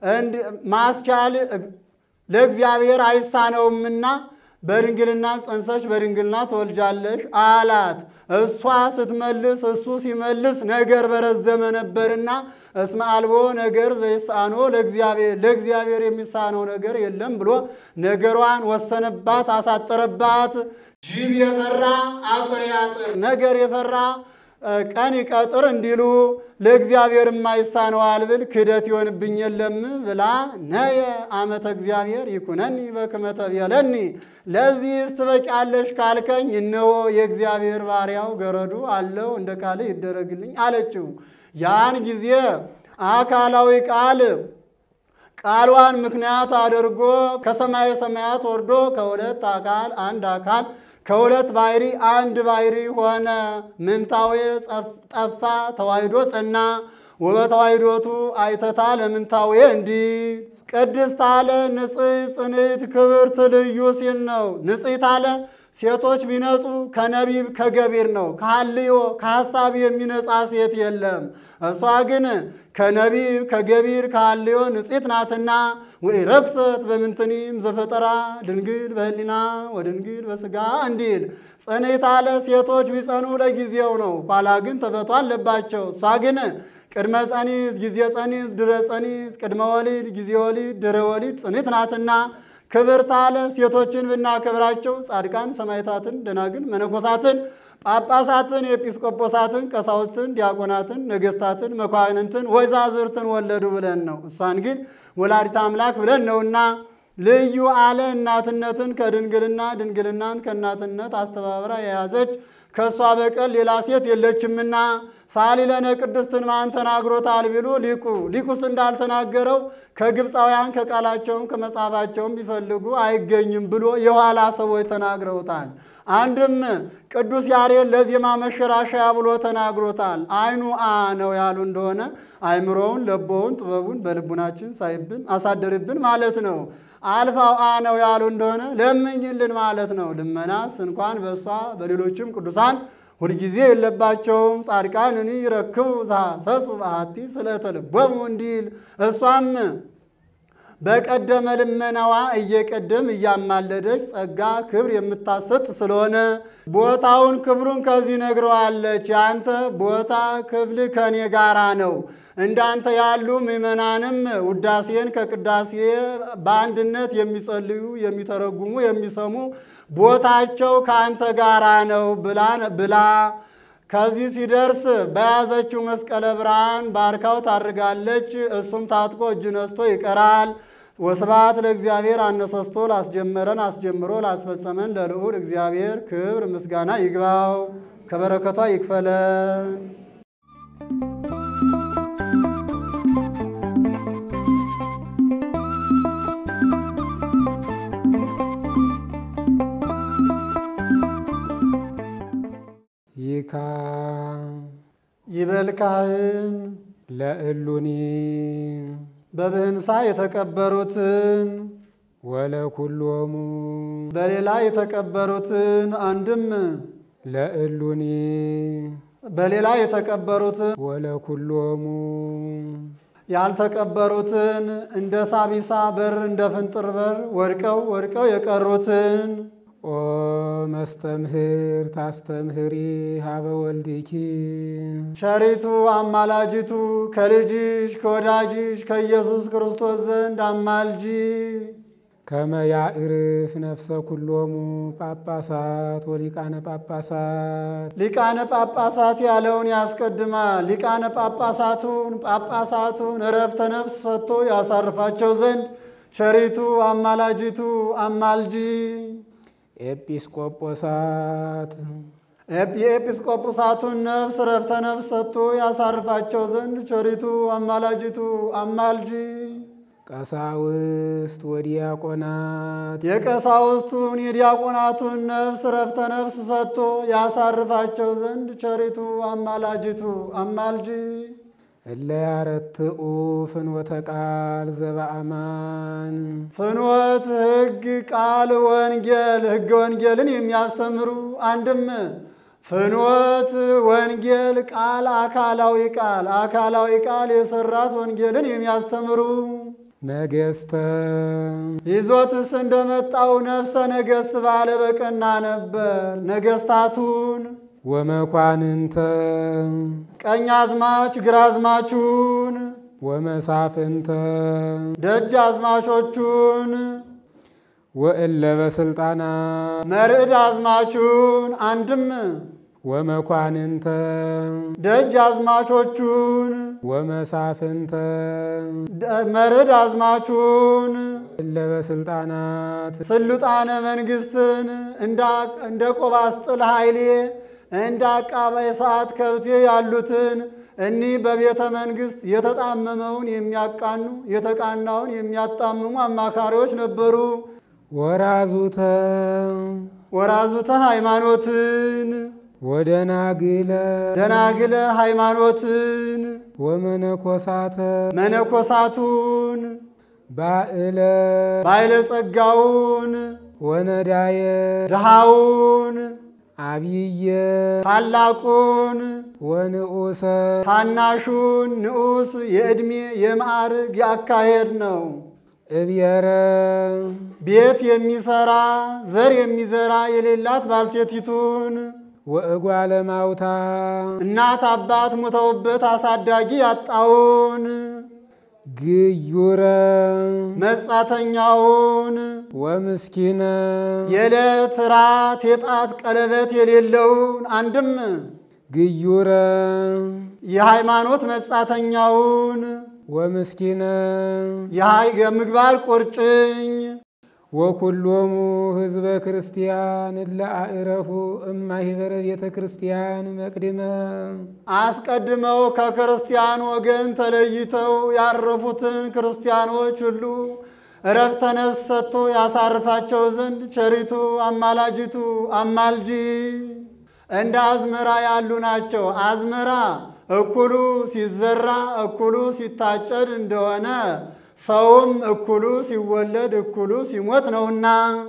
D: ማስቻል ለእግዚአብሔር አይሳነውምና በድንግልና ጸንሰሽ በድንግልና ትወልጃለሽ አላት። እሷ ስትመልስ እሱ ሲመልስ ነገር በረዘመ ነበርና እስመ አልቦ ነገር ዘይሳኖ ለእግዚአብሔር ለእግዚአብሔር የሚሳነው ነገር የለም ብሎ ነገሯን ወሰነባት፣ አሳጠረባት። ጅብ የፈራ አጥር ያጥር፣ ነገር የፈራ ቀን ይቀጥር እንዲሉ ለእግዚአብሔር የማይሳነው ብል ክህደት ይሆንብኝ የለም ብላ ነየ አመተ እግዚአብሔር ይኩነኒ በክመ ተቤለኒ ለዚህስ ትበቂያለሽ ካልከኝ እነሆ የእግዚአብሔር ባሪያው ገረዱ አለው እንደ ቃል ይደረግልኝ አለችው። ያን ጊዜ አካላዊ ቃል ቃሏን ምክንያት አድርጎ ከሰማየ ሰማያት ወርዶ ከሁለት አካል አንድ አካል ከሁለት ባሕሪ አንድ ባሕሪ ሆነ። ምንታዌ ጠፋ፣ ተዋሕዶ ጸና። ወበተዋሕዶቱ አይተታ ለምንታዌ እንዲህ ቅድስት አለ ንጽሕት ጽንዕት ክብርት ልዩ ሲል ነው። ንጽሕት አለ ሴቶች ቢነጹ ከነቢብ ከገቢር ነው። ከሐልዮ ከሐሳብ የሚነጻ ሴት የለም። እሷ ግን ከነቢብ ከገቢር ከሐልዮ ንጽሕት ናትና ወኢረክሰት በምንትኒም ዘፈጠራ ድንግል በህሊና ወድንግል በሥጋ እንዲል ጽንዕት አለ ሴቶች ቢጸኑ ለጊዜው ነው፣ ኋላ ግን ተፈቶ አለባቸው። እሷ ግን ቅድመ ጸኒስ ጊዜ ጸኒስ ድረ ጸኒስ ቅድመ ወሊድ ጊዜ ወሊድ ድረ ወሊድ ጽንዕት ናትና ክብርት አለ ሴቶችን ብናከብራቸው ጻድቃን ሰማዕታትን፣ ደናግል፣ መነኮሳትን፣ ጳጳሳትን፣ ኤጲስቆጶሳትን፣ ቀሳውስትን፣ ዲያቆናትን፣ ነገሥታትን፣ መኳንንትን፣ ወይዛዝርትን ወለዱ ብለን ነው። እሷን ግን ወላዲተ አምላክ ብለን ነውና ልዩ አለ እናትነትን ከድንግልና ድንግልናን ከእናትነት አስተባብራ የያዘች ከእሷ በቀር ሌላ ሴት የለችምና ሳሊለነ ቅድስትን ማን ተናግሮታል ቢሉ ሊቁ ሊቁስ እንዳልተናገረው ከግብፃውያን ከቃላቸውም ከመጽሐፋቸውም ቢፈልጉ አይገኝም ብሎ የኋላ ሰዎች ተናግረውታል። አንድም ቅዱስ ያሬድ ለዜማ መሸራሸያ ብሎ ተናግሮታል። አይኑ አ ነው ያሉ እንደሆነ አይምሮውን፣ ለቦውን፣ ጥበቡን በልቡናችን ሳይብን አሳደርብን ማለት ነው። አልፋው አ ነው ያሉ እንደሆነ ለምኝልን ማለት ነው። ልመናስ እንኳን በእሷ በሌሎችም ቅዱሳን ሁልጊዜ የለባቸውም። ጻድቃንኒ ይረክቡ ዘሐሰሱ በአሐቲ ስለተ ልቦሙ እንዲል እሷም በቀደመ ልመናዋ እየቀደም እያማለደች ጸጋ ክብር የምታሰጥ ስለሆነ ቦታውን ክብሩን ከዚህ ነግረዋለች። የአንተ ቦታ ክፍል ከኔ ጋራ ነው። እንዳንተ ያሉ ምዕመናንም ውዳሴን ከቅዳሴ በአንድነት የሚጸልዩ የሚተረጉሙ፣ የሚሰሙ ቦታቸው ከአንተ ጋራ ነው ብላ ብላ ከዚህ ሲደርስ በያዘችው መስቀለ ብርሃን ባርካው ታድርጋለች። እሱም ታጥቆ እጅ ነስቶ ይቀራል። ወስብሐት ለእግዚአብሔር አነሳስቶ ላስጀመረን አስጀምሮ ላስፈጸመን ለልዑል እግዚአብሔር ክብር ምስጋና ይግባው፣ ከበረከቷ ይክፈለን።
C: ይካ
D: ይበል ካህን
C: ለእሉኒ
D: በብህንሳ የተቀበሩትን
C: ወለኩሎሙ
D: በሌላ የተቀበሩትን አንድም
C: ለእሉኒ
D: በሌላ የተቀበሩትን
C: ወለኩሎሙ
D: ያልተቀበሩትን እንደ ሳቢሳ በር እንደ ፍንጥር በር ወድቀው ወድቀው የቀሩትን
C: ኦ መስተምህር ታስተምህሪ ሀበ ወልድኪ
D: ሸሪቱ አማላጅቱ ከልጅሽ ከወዳጅሽ ከኢየሱስ ክርስቶስ ዘንድ አማልጂ።
C: ከመ ያዕርፍ ነፍሰ ኩሎሙ ጳጳሳት ወሊቃነ ጳጳሳት
D: ሊቃነ ጳጳሳት ያለውን ያስቀድማል። ሊቃነ ጳጳሳቱን ጳጳሳቱን እረፍተ ነፍስ ሰጥቶ ያሳርፋቸው ዘንድ ሸሪቱ አማላጅቱ አማልጂ።
C: ኤጲስቆጶሳት
D: የኤጲስቆጶሳቱን ነፍስ እረፍተ ነፍስ ሰጥቶ ያሳርፋቸው ዘንድ ቸሪቱ አማላጅቱ አማልጂ።
C: ቀሳውስት ወዲያቆናት
D: የቀሳውስቱን የዲያቆናቱን ነፍስ እረፍተ ነፍስ ሰጥቶ ያሳርፋቸው ዘንድ ቸሪቱ አማላጅቱ አማልጂ።
C: እለ ያረትኡ ፍኖተ ቃል ዘበአማን
D: ፍኖት ሕግ ቃል ወንጌል ሕገ ወንጌልን የሚያስተምሩ አንድም ፍኖት ወንጌል ቃል አካላዊ ቃል አካላዊ ቃል የሰራት ወንጌልን የሚያስተምሩ
C: ነገስተ
D: ይዞትስ እንደመጣው ነፍሰ ነገሥት ባለ በቀና ነበር። ነገስታቱን
C: ወመኳንንተ
D: ቀኝ አዝማች ግራ አዝማቹን
C: ወመሳፍንተ
D: ደጅ አዝማቾቹን
C: ወእለ በስልጣናት
D: መርዕድ አዝማቹን አንድም
C: ወመኳንንተ
D: ደጅ አዝማቾቹን
C: ወመሳፍንተ
D: ደ- መርዕድ አዝማቹን
C: እለ በስልጣናት
D: ስልጣነ መንግስትን እንደ- እንደ ቆባስጥል ኃይሌ እንደ አቃባይ ሰዓት ከብቴ ያሉትን እኒህ በቤተ መንግስት የተጣመመውን የሚያቃኑ የተቃናውን የሚያጣምሙ አማካሪዎች ነበሩ።
C: ወራዙተ
D: ወራዙተ ሃይማኖትን
C: ወደናግለ
D: ደናግለ ሃይማኖትን
C: ወመነኮሳተ
D: መነኮሳቱን
C: ባእለ
D: ባለጸጋውን
C: ወነዳየ
D: ድሃውን
C: አብየ
D: ታላቁን
C: ወንዑሰ
D: ታናሹን ንዑስ የዕድሜ የማዕርግ የአካሄድ ነው።
C: እብየረ
D: ቤት የሚሰራ ዘር የሚዘራ የሌላት ባልቴቲቱን
C: ወእጓለ ማውታ
D: እናት አባት ሞተውበት አሳዳጊ ያጣውን
C: ግዩረ
D: መጻተኛውን
C: ወምስኪነ
D: የዕለት ራት የጣት ቀለበት የሌለውን አንድም
C: ግዩረ
D: የሃይማኖት መጻተኛውን
C: ወምስኪነ
D: የሃይ- የምግባር ቁርጭኝ
C: ወኩሎሙ ህዝበ ክርስቲያን እለ አእረፉ እማሂበረ ቤተ ክርስቲያን መቅድመ
D: አስቀድመው ከክርስቲያን ወገን ተለይተው ያረፉትን ክርስቲያኖች ሁሉ እረፍተ ነፍስ ሰጥቶ ያሳርፋቸው ዘንድ ቸሪቱ አማላጅቱ አማልጂ እንደ አዝመራ ያሉ ናቸው። አዝመራ እኩሉ ሲዘራ እኩሉ ሲታጨድ እንደሆነ ሰውም እኩሉ ሲወለድ እኩሉ ሲሞት ነውና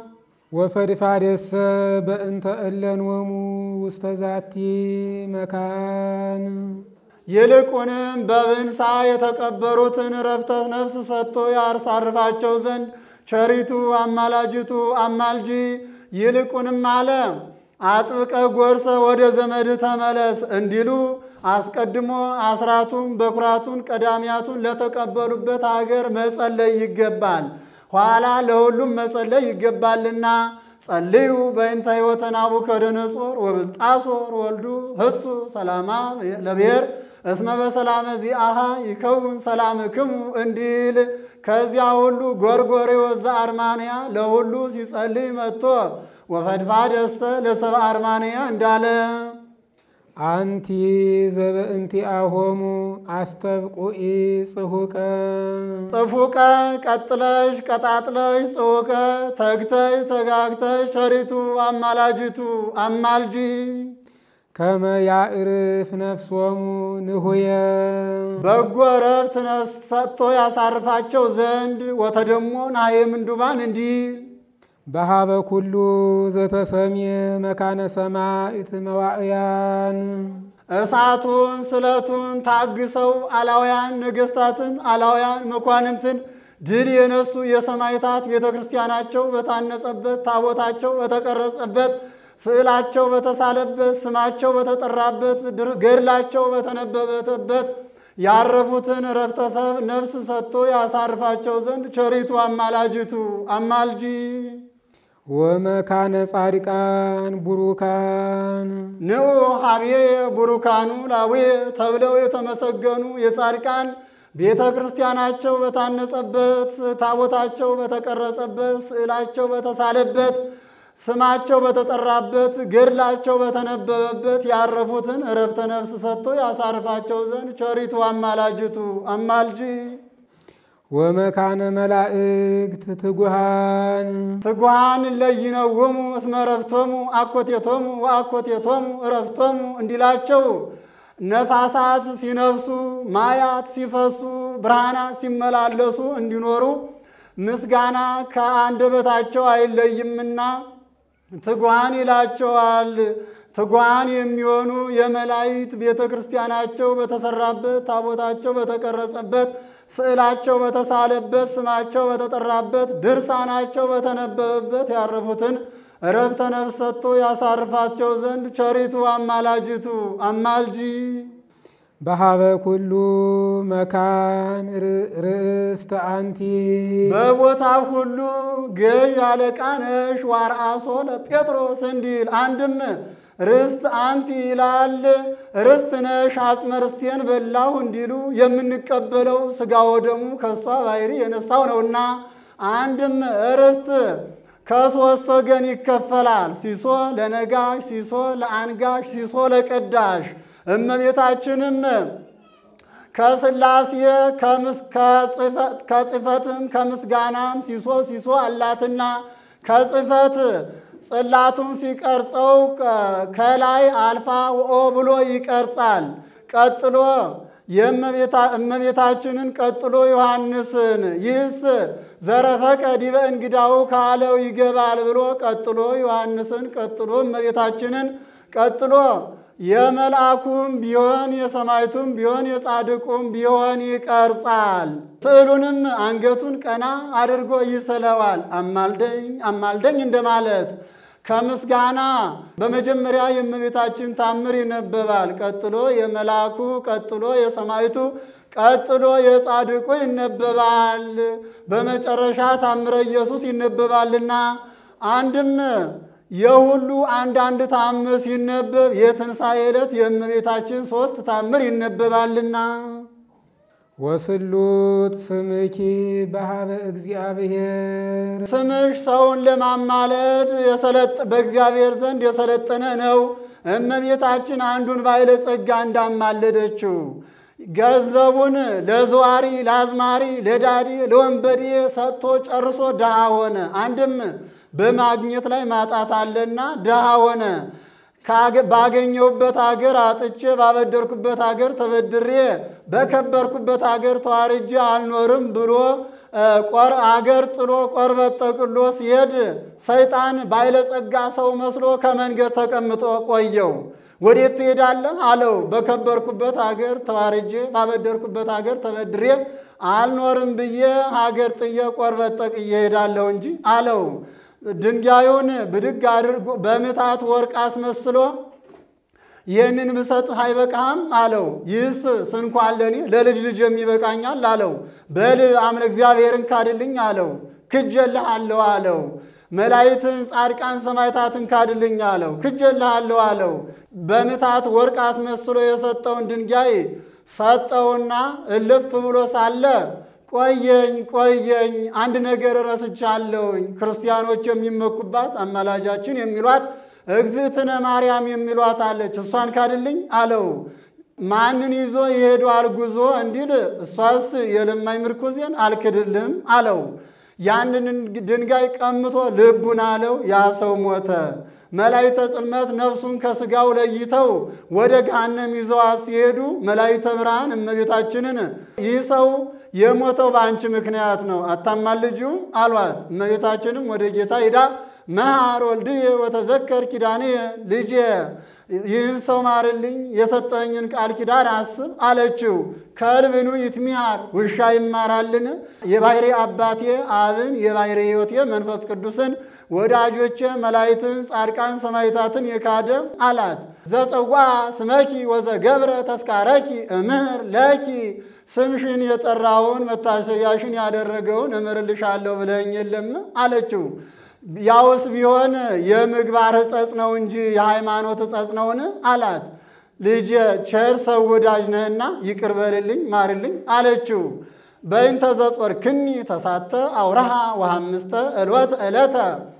C: ወፈድፋደሰ በእንተ እለንወሙ ውስተ ዛቲ መካን
D: ይልቁንም በብንሳ የተቀበሩትን ረፍተ ነፍስ ሰጥቶ ያሳርፋቸው ዘንድ ቸሪቱ አማላጅቱ አማልጂ ይልቁንም አለ አጥብቀ ጎርሰ ወደ ዘመድ ተመለስ እንዲሉ አስቀድሞ አስራቱን በኩራቱን ቀዳሚያቱን ለተቀበሉበት አገር መጸለይ ይገባል። ኋላ ለሁሉም መጸለይ ይገባልና ጸልዩ በእንተ ሕይወተ ናቡከደነጾር ወብልጣሶር ወልዱ ህሱ ሰላማ ለብሔር እስመ በሰላመ ዚአሃ ይከውን ሰላምክሙ እንዲል ከዚያ ሁሉ ጎርጎርዮስ ዘአርማንያ ለሁሉ ሲጸልይ መጥቶ ወፈድፋደሰ ለሰብአ አርማንያ እንዳለ
C: አንቲ ዘበእንቲአሆሙ አስተብቁኢ ጽሁቀ
D: ጽፉቀ ቀጥለሽ ቀጣጥለሽ ጽሁቀ ተግተሽ ተጋግተሽ ቸሪቱ አማላጅቱ አማልጂ
C: ከመ ያዕርፍ ነፍሶሙ ንሁየ
D: በጎ ረፍት ሰጥቶ ያሳርፋቸው ዘንድ ወተደሞ ናየ ምንዱባን እንዲል
C: በሃበ ኩሉ ዘተሰምየ መካነ ሰማዕት መዋዕያን
D: እሳቱን ስለቱን ታግሰው አላውያን ነገሥታትን አላውያን መኳንንትን ድል የነሱ የሰማዕታት ቤተ ክርስቲያናቸው በታነጸበት ታቦታቸው በተቀረጸበት ስዕላቸው በተሳለበት ስማቸው በተጠራበት ገድላቸው በተነበበበት ያረፉትን ረፍተ ነፍስ ሰጥቶ ያሳርፋቸው ዘንድ ቸሪቱ አማላጅቱ አማልጂ
C: ወመካነ ጻድቃን ቡሩካን
D: ንዑ ሀብዬ ቡሩካኑ ላዌ ተብለው የተመሰገኑ የጻድቃን ቤተ ክርስቲያናቸው በታነጸበት ታቦታቸው በተቀረጸበት ስዕላቸው በተሳለበት ስማቸው በተጠራበት ገድላቸው በተነበበበት ያረፉትን እረፍተ ነፍስ ሰጥቶ ያሳርፋቸው ዘንድ ቸሪቱ አማላጅቱ አማልጂ
C: ወመካነ መላእክት ትጉሃን
D: ትጉሃን ለይነውሙ እስመ ረፍቶሙ አኮቴቶሙ ወአኮቴቶሙ እረፍቶሙ እንዲላቸው ነፋሳት ሲነፍሱ ማያት ሲፈሱ ብርሃናት ሲመላለሱ እንዲኖሩ ምስጋና ከአንደበታቸው አይለይምና ትጉሃን ይላቸዋል። ትጉሃን የሚሆኑ የመላእክት ቤተ ክርስቲያናቸው በተሰራበት ታቦታቸው በተቀረጸበት ስዕላቸው በተሳለበት ስማቸው በተጠራበት ድርሳናቸው በተነበበበት ያረፉትን እረፍተ ነፍስ ሰጥቶ ያሳርፋቸው ዘንድ ቸሪቱ አማላጅቱ አማልጂ
C: በሃበ ኩሉ መካን ርእስተ አንቲ
D: በቦታው ሁሉ ገዥ አለቃ ነሽ ዋርአሶ ለጴጥሮስ እንዲል አንድም ርስት አንቲ ይላል። ርስት ነሽ አጽመ ርስቴን በላሁ እንዲሉ የምንቀበለው ሥጋ ወደሙ ከእሷ ባሕሪ የነሳው ነውና አንድም ርስት ከሦስት ወገን ይከፈላል። ሲሶ ለነጋሽ፣ ሲሶ ለአንጋሽ፣ ሲሶ ለቀዳሽ። እመቤታችንም ከሥላሴ ከጽፈትም ከምስጋናም ሲሶ ሲሶ አላትና ከጽፈት ጽላቱን ሲቀርጸው ከላይ አልፋ ወኦ ብሎ ይቀርጻል። ቀጥሎ የእመቤታችንን ቀጥሎ ዮሐንስን ይህስ ዘረፈቀ ዲበ እንግዳው ካለው ይገባል ብሎ ቀጥሎ ዮሐንስን ቀጥሎ እመቤታችንን ቀጥሎ የመልአኩም ቢሆን የሰማይቱም ቢሆን የጻድቁም ቢሆን ይቀርጻል። ስዕሉንም አንገቱን ቀና አድርጎ ይስለዋል። አማልደኝ አማልደኝ እንደማለት ከምስጋና በመጀመሪያ የእመቤታችን ታምር ይነበባል። ቀጥሎ የመልአኩ፣ ቀጥሎ የሰማይቱ፣ ቀጥሎ የጻድቁ ይነበባል። በመጨረሻ ታምረ ኢየሱስ ይነበባልና አንድም የሁሉ አንዳንድ ታምር ሲነበብ የትንሣኤ ዕለት የእመቤታችን ሦስት ታምር ይነበባልና
C: ወስሉት ስምኪ በሃበ እግዚአብሔር
D: ስምሽ ሰውን ለማማለድ በእግዚአብሔር ዘንድ የሰለጠነ ነው። እመቤታችን አንዱን ባለጸጋ እንዳማለደችው ገንዘቡን ለዘዋሪ፣ ለአዝማሪ፣ ለዳዲ፣ ለወንበዴ ሰጥቶ ጨርሶ ድሃ ሆነ። አንድም በማግኘት ላይ ማጣት አለና ድሃ ሆነ። ባገኘሁበት አገር አጥቼ ባበደርኩበት አገር ተበድሬ በከበርኩበት አገር ተዋርጄ አልኖርም ብሎ ቆር አገር ጥሎ ቆርበት ጠቅሎ ሲሄድ ሰይጣን ባለጸጋ ሰው መስሎ ከመንገድ ተቀምጦ ቆየው። ወዴት ትሄዳለህ አለው። በከበርኩበት ሀገር ተዋርጄ ባበደርኩበት ሀገር ተበድሬ አልኖርም ብዬ ሀገር ጥዬ ቆርበት ጠቅዬ እሄዳለሁ እንጂ አለው። ድንጋዩን ብድግ አድርጎ በምታት ወርቅ አስመስሎ ይህንን ብሰጥህ አይበቃህም አለው። ይህስ ስንኳን ለእኔ ለልጅ ልጅ የሚበቃኛል አለው። በል አምነ እግዚአብሔርን ካድልኝ አለው። ክጀልሃለሁ አለው። መላእክትን ጻድቃን ሰማዕታትን ካድልኝ አለው። ክጀልሃለሁ አለው። በምታት ወርቅ አስመስሎ የሰጠውን ድንጋይ ሰጠውና እልፍ ብሎ ሳለ ቆየኝ ቆየኝ፣ አንድ ነገር ረስቻለሁኝ። ክርስቲያኖች የሚመኩባት አማላጃችን የሚሏት እግዝእትነ ማርያም የሚሏት አለች። እሷን ካድልኝ አለው። ማንን ይዞ ይሄዷል ጉዞ እንዲል እሷስ የለማኝ ምርኩዜን አልክድልም አለው። ያንን ድንጋይ ቀምቶ ልቡን አለው። ያ ሰው ሞተ። መላእክተ ጽልመት ነፍሱን ከስጋው ለይተው ወደ ገሃነም ይዘዋት ሲሄዱ መላእክተ ብርሃን እመቤታችንን ይህ ሰው የሞተው በአንቺ ምክንያት ነው አታማልጂው አሏት። እመቤታችንም ወደ ጌታ ሂዳ መሐር ወልድየ ወተዘከር ኪዳንየ ልጄ ይህን ሰው ማርልኝ የሰጠኝን ቃል ኪዳን አስብ አለችው። ከልብኑ ይትሚሃር ውሻ ይማራልን? የባሕሪ አባቴ አብን የባሕሪ ሕይወቴ መንፈስ ቅዱስን ወዳጆቼ መላእክትን ጻድቃን ሰማዕታትን የካደ አላት። ዘጸዋ ስመኪ ወዘገብረ ተስካረኪ እምህር ለኪ ስምሽን የጠራውን መታሰቢያሽን ያደረገውን እምርልሻለሁ ብለኝ የለም አለችው። ያውስ ቢሆን የምግባር ሕጸጽ ነው እንጂ የሃይማኖት ሕጸጽ ነውን? አላት። ልጄ ቸር ሰው ወዳጅ ነህና ይቅር በልልኝ ማርልኝ አለችው። በእንተ ዘጾርክኒ ተሳተ አውረሃ ወሐምስተ ዕልወተ ዕለተ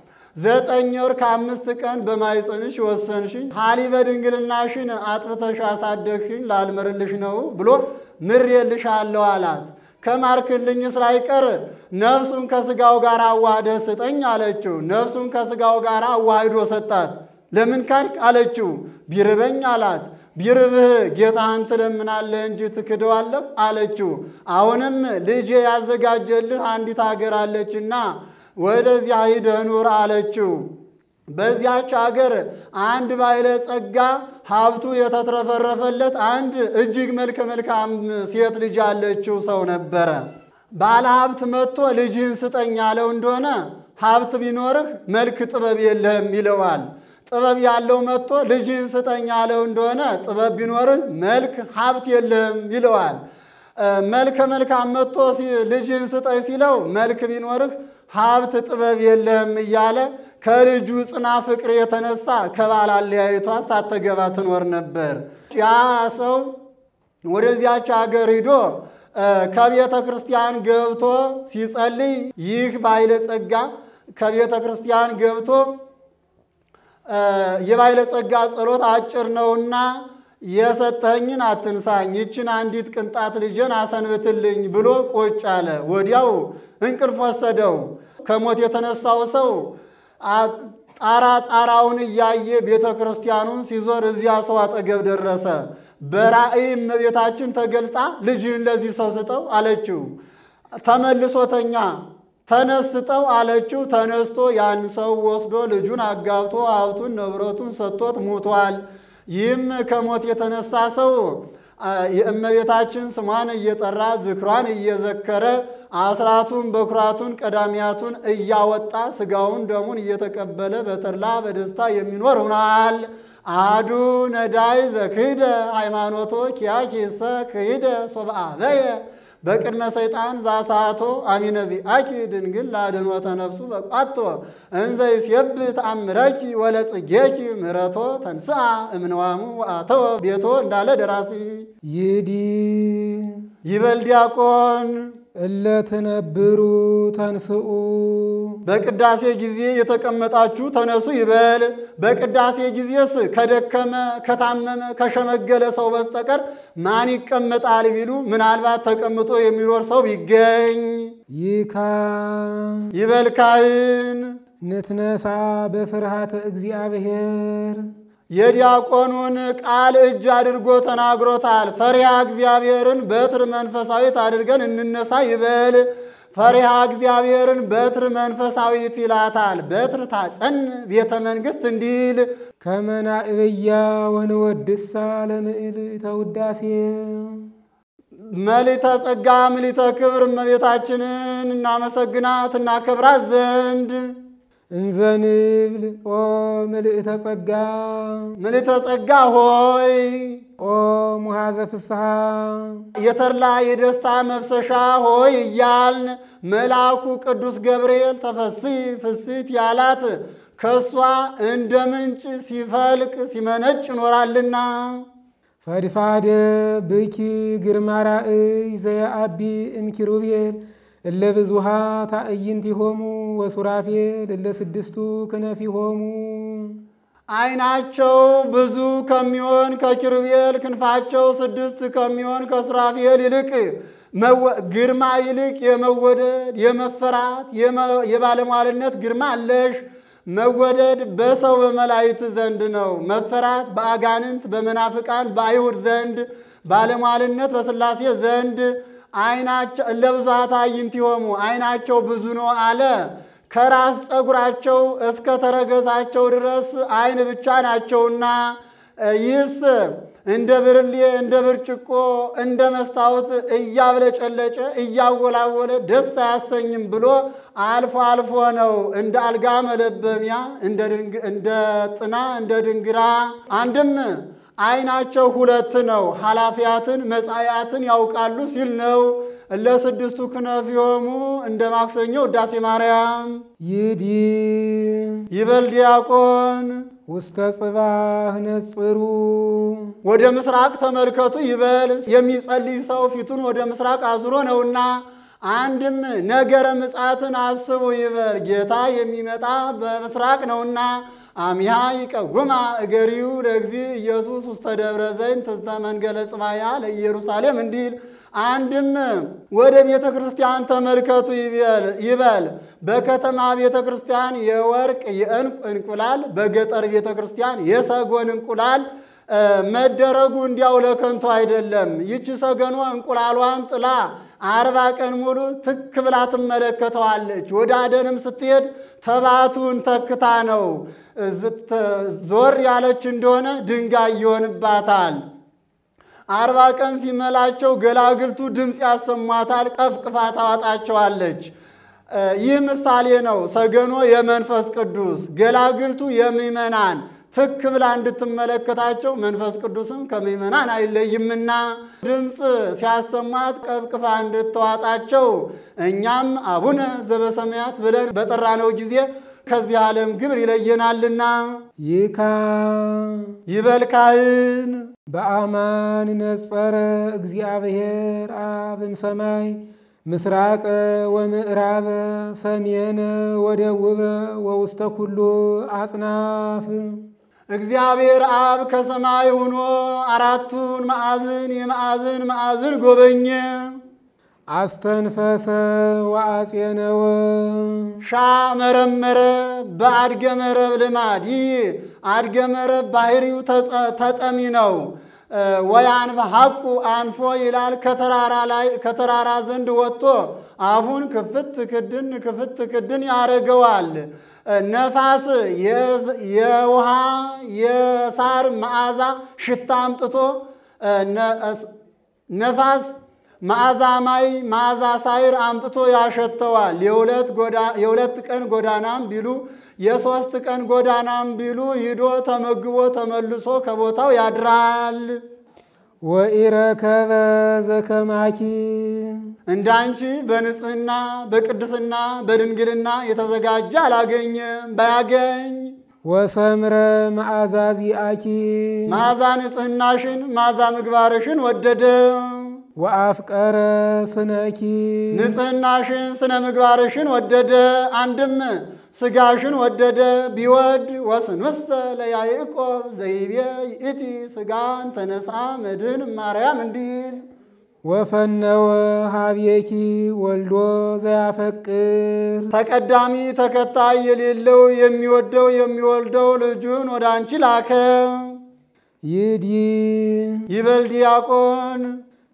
D: ዘጠኝ ወር ከአምስት ቀን በማኅፀንሽ ወሰንሽኝ ሀሊበ ድንግልናሽን አጥብተሽ አሳደግሽኝ ላልምርልሽ ነው ብሎ ምሬልሻለሁ አላት። ከማርክልኝ ስላይቀር ነፍሱን ከስጋው ጋር አዋህደ ስጠኝ አለችው። ነፍሱን ከስጋው ጋር አዋህዶ ሰጣት። ለምን ካድክ አለችው። ቢርበኝ አላት። ቢርብህ ጌታህን ትለምናለህ እንጂ ትክደዋለህ አለችው። አሁንም ልጄ ያዘጋጀልህ አንዲት አገር አለችና ወደዚያ ሂደህ ኑር አለችው። በዚያች አገር አንድ ባለጸጋ ሀብቱ የተትረፈረፈለት አንድ እጅግ መልከ መልካም ሴት ልጅ ያለችው ሰው ነበረ። ባለ ሀብት መጥቶ ልጅህን ስጠኝ ያለው እንደሆነ ሀብት ቢኖርህ መልክ ጥበብ የለህም ይለዋል። ጥበብ ያለው መጥቶ ልጅህን ስጠኝ ያለው እንደሆነ ጥበብ ቢኖርህ መልክ ሀብት የለህም ይለዋል። መልከ መልካም መጥቶ ልጅህን ስጠኝ ሲለው መልክ ቢኖርህ ሀብት ጥበብ የለህም እያለ ከልጁ ጽና ፍቅር የተነሳ ከባል አለያይቷ ሳትገባ ትኖር ነበር። ያ ሰው ወደዚያች ሀገር ሂዶ ከቤተ ክርስቲያን ገብቶ ሲጸልይ ይህ ባለጸጋ ከቤተ ክርስቲያን ገብቶ የባለጸጋ ጸሎት አጭር ነውና የሰጠኝን አትንሳኝ፣ ይችን አንዲት ቅንጣት ልጄን አሰንብትልኝ ብሎ ቁጭ አለ። ወዲያው እንቅልፍ ወሰደው። ከሞት የተነሳው ሰው ጣራ ጣራውን እያየ ቤተ ክርስቲያኑን ሲዞር እዚያ ሰው አጠገብ ደረሰ። በራእይ እመቤታችን ተገልጣ ልጅህን ለዚህ ሰው ስጠው አለችው። ተመልሶተኛ ተነስጠው አለችው። ተነስቶ ያን ሰው ወስዶ ልጁን አጋብቶ ሀብቱን ንብረቱን ሰጥቶት ሙቷል። ይህም ከሞት የተነሳ ሰው የእመቤታችን ስሟን እየጠራ ዝክሯን እየዘከረ አስራቱን በኩራቱን ቀዳሚያቱን እያወጣ ስጋውን ደሙን እየተቀበለ በተድላ በደስታ የሚኖር ሆኗል። አዱ ነዳይ ዘክህደ ሃይማኖቶ ኪያኪሰ ክህደ ሶብአበየ በቅድመ ሰይጣን ዛሳቶ አሚነዚ አኪ ድንግል ላድኅኖተ ነፍሱ በቋቶ እንዘ ይሴብ ተአምረኪ ወለጽጌኪ ምሕረቶ ተንስአ እምነዋሙ አተወ ቤቶ እንዳለ ደራሲ
C: ይዲ
D: ይበል ዲያቆን
C: እለ ትነብሩ ተንስኡ
D: በቅዳሴ ጊዜ የተቀመጣችሁ ተነሱ ይበል። በቅዳሴ ጊዜስ ከደከመ ከታመመ ከሸመገለ ሰው በስተቀር ማን ይቀመጣል ቢሉ ምናልባት ተቀምጦ የሚኖር ሰው ቢገኝ
C: ይካ
D: ይበል ካህን።
C: ንትነሳ በፍርሃተ እግዚአብሔር
D: የዲያቆኑን ቃል እጅ አድርጎ ተናግሮታል። ፈሪሃ እግዚአብሔርን በትር መንፈሳዊት አድርገን እንነሳ ይበል። ፈሪሃ እግዚአብሔርን በትር መንፈሳዊት ይላታል። በትር ታጸን ቤተ መንግሥት እንዲል
C: ከመናእብያ ወንወድሳ ለምዕልተ ውዳሴ
D: መሊተ ጸጋ ምሊተ ክብር እመቤታችንን እናመሰግናት እናከብራት ዘንድ
C: እንዘንብል ኦ ምልእተ ጸጋ
D: ምሊተ ጸጋ ሆይ
C: ኦ ሙሃዘ ፍስሐ
D: የተድላ የደስታ መፍሰሻ ሆይ እያልን መልአኩ ቅዱስ ገብርኤል ተፈሲ ፍሲት ያላት ከእሷ እንደ ምንጭ ሲፈልቅ ሲመነጭ ይኖራልና
C: ፈድፋደ ብኪ ግርማ ራእይ ዘየአቢ እምኪሩቤል እለ ብዙሃ ታዕይንቲሆሙ ወሱራፌል እለ ስድስቱ ክነፊሆሙ
D: ዓይናቸው ብዙ ከሚሆን ከኪሩቤል ክንፋቸው ስድስት ከሚሆን ከሱራፌል ይልቅ መወ- ግርማ ይልቅ የመወደድ የመፈራት የመ- የባለሟልነት ግርማ አለሽ። መወደድ በሰው በመላእክት ዘንድ ነው። መፈራት በአጋንንት በመናፍቃን በአይሁድ ዘንድ፣ ባለሟልነት በሥላሴ ዘንድ። ዓይናቸው እለ ብዙኃ ታዕይንቲሆሙ ዓይናቸው ብዙ ነው አለ። ከራስ ፀጉራቸው እስከ ተረገዛቸው ድረስ ዓይን ብቻ ናቸውና ይህስ እንደ ብርሌ እንደ ብርጭቆ እንደ መስታወት እያብለጨለጨ እያወላወለ ደስ አያሰኝም ብሎ አልፎ አልፎ ነው። እንደ አልጋ መለበሚያ እንደ ድንግ- እንደ ጥና እንደ ድንግራ አንድም ዓይናቸው ሁለት ነው። ኃላፊያትን መጻያትን ያውቃሉ ሲል ነው። ለስድስቱ ክነፊሆሙ እንደ ማክሰኞ ውዳሴ ማርያም
C: ይዲ
D: ይበል ዲያቆን
C: ውስተ ጽባህ ነጽሩ
D: ወደ ምስራቅ ተመልከቱ ይበል። የሚጸልይ ሰው ፊቱን ወደ ምስራቅ አዙሮ ነውና፣ አንድም ነገረ ምጽአትን አስቡ ይበል። ጌታ የሚመጣ በምስራቅ ነውና፣ አሚሃ ይቀጉማ እገሪው ለእግዚ ኢየሱስ ውስተ ደብረ ዘይት ትዝተ መንገለ ጽባያ ለኢየሩሳሌም እንዲል አንድም ወደ ቤተ ክርስቲያን ተመልከቱ ይበል- ይበል። በከተማ ቤተ ክርስቲያን የወርቅ የዕንቁ እንቁላል፣ በገጠር ቤተ ክርስቲያን የሰጎን እንቁላል እ፣ መደረጉ እንዲያው ለከንቱ አይደለም። ይቺ ሰገኗ እንቁላሏን ጥላ አርባ ቀን ሙሉ ትክ ብላ ትመለከተዋለች። ወደ አደንም ስትሄድ ተባቱን ተክታ ነው። ዝት- ዞር ያለች እንደሆነ ድንጋይ ይሆንባታል። አርባ ቀን ሲመላቸው ገላግልቱ ድምፅ ያሰሟታል፣ ቀፍቅፋ ታዋጣቸዋለች። እ፣ ይህ ምሳሌ ነው። ሰገኖ የመንፈስ ቅዱስ ገላግልቱ የምዕመናን ትክ ብላ እንድትመለከታቸው መንፈስ ቅዱስም ከምዕመናን አይለይምና ድምፅ ሲያሰሟት ቀፍቅፋ እንድትዋጣቸው እኛም አቡነ ዘበሰማያት ብለን በጠራነው ጊዜ ከዚህ ዓለም ግብር ይለየናልና
C: ይካ
D: ይበል ካህን
C: በአማን ነጸረ እግዚአብሔር አብም ሰማይ ምስራቀ ወምዕራበ ሰሜነ ወደቡበ ወውስተ ኩሉ አጽናፍ
D: እግዚአብሔር አብ ከሰማይ ሆኖ አራቱን ማዕዝን የማዕዝን ማዕዝን ጎበኘ።
C: አስተንፈሰ ወአጼነወ
D: ሻ መረመረ በአድገ መረብ ልማድ ይህ አድገ መረብ ባህሪው ተጸ- ተጠሚ ነው። እ፣ ወያንፈ ሐቁ አንፎ ይላል። ከተራራ ላይ ከተራራ ዘንድ ወጥቶ አፉን ክፍት ክድን ክፍት ክድን ያደርገዋል። እ፣ ነፋስ የዝ- የውሃ የሳር መዓዛ ሽታ አምጥቶ እ፣ ነ- እስ- ነፋስ መዓዛ ማይ መዓዛ ሳይር አምጥቶ ያሸተዋል። የሁለት ጎዳ- የሁለት ቀን ጎዳናም ቢሉ የሦስት ቀን ጎዳናም ቢሉ ሂዶ ተመግቦ ተመልሶ ከቦታው ያድራል።
C: ወኢረከበ ዘከማኪ
D: እንዳንቺ በንጽህና በቅድስና በድንግልና የተዘጋጀ አላገኘም። ባያገኝ
C: ወሰምረ መዓዛ ዚአኪ
D: መዓዛ ንጽህናሽን መዓዛ ምግባርሽን ወደደ።
C: ወአፍቀረ ስነኪ
D: ንጽህናሽን ስነ ምግባርሽን ወደደ። አንድም ስጋሽን ወደደ። ቢወድ ወስንውስተ ለያዕቆብ ዘይቤ ይእቲ ስጋን ተነሳ መድህን ማርያም እንዲል
C: ወፈነወ ሀቤኪ ወልዶ ዘያፈቅር
D: ተቀዳሚ ተከታይ የሌለው የሚወደው የሚወልደው ልጁን ወደ አንቺ ላከ።
C: ይዲ
D: ይበል ዲያቆን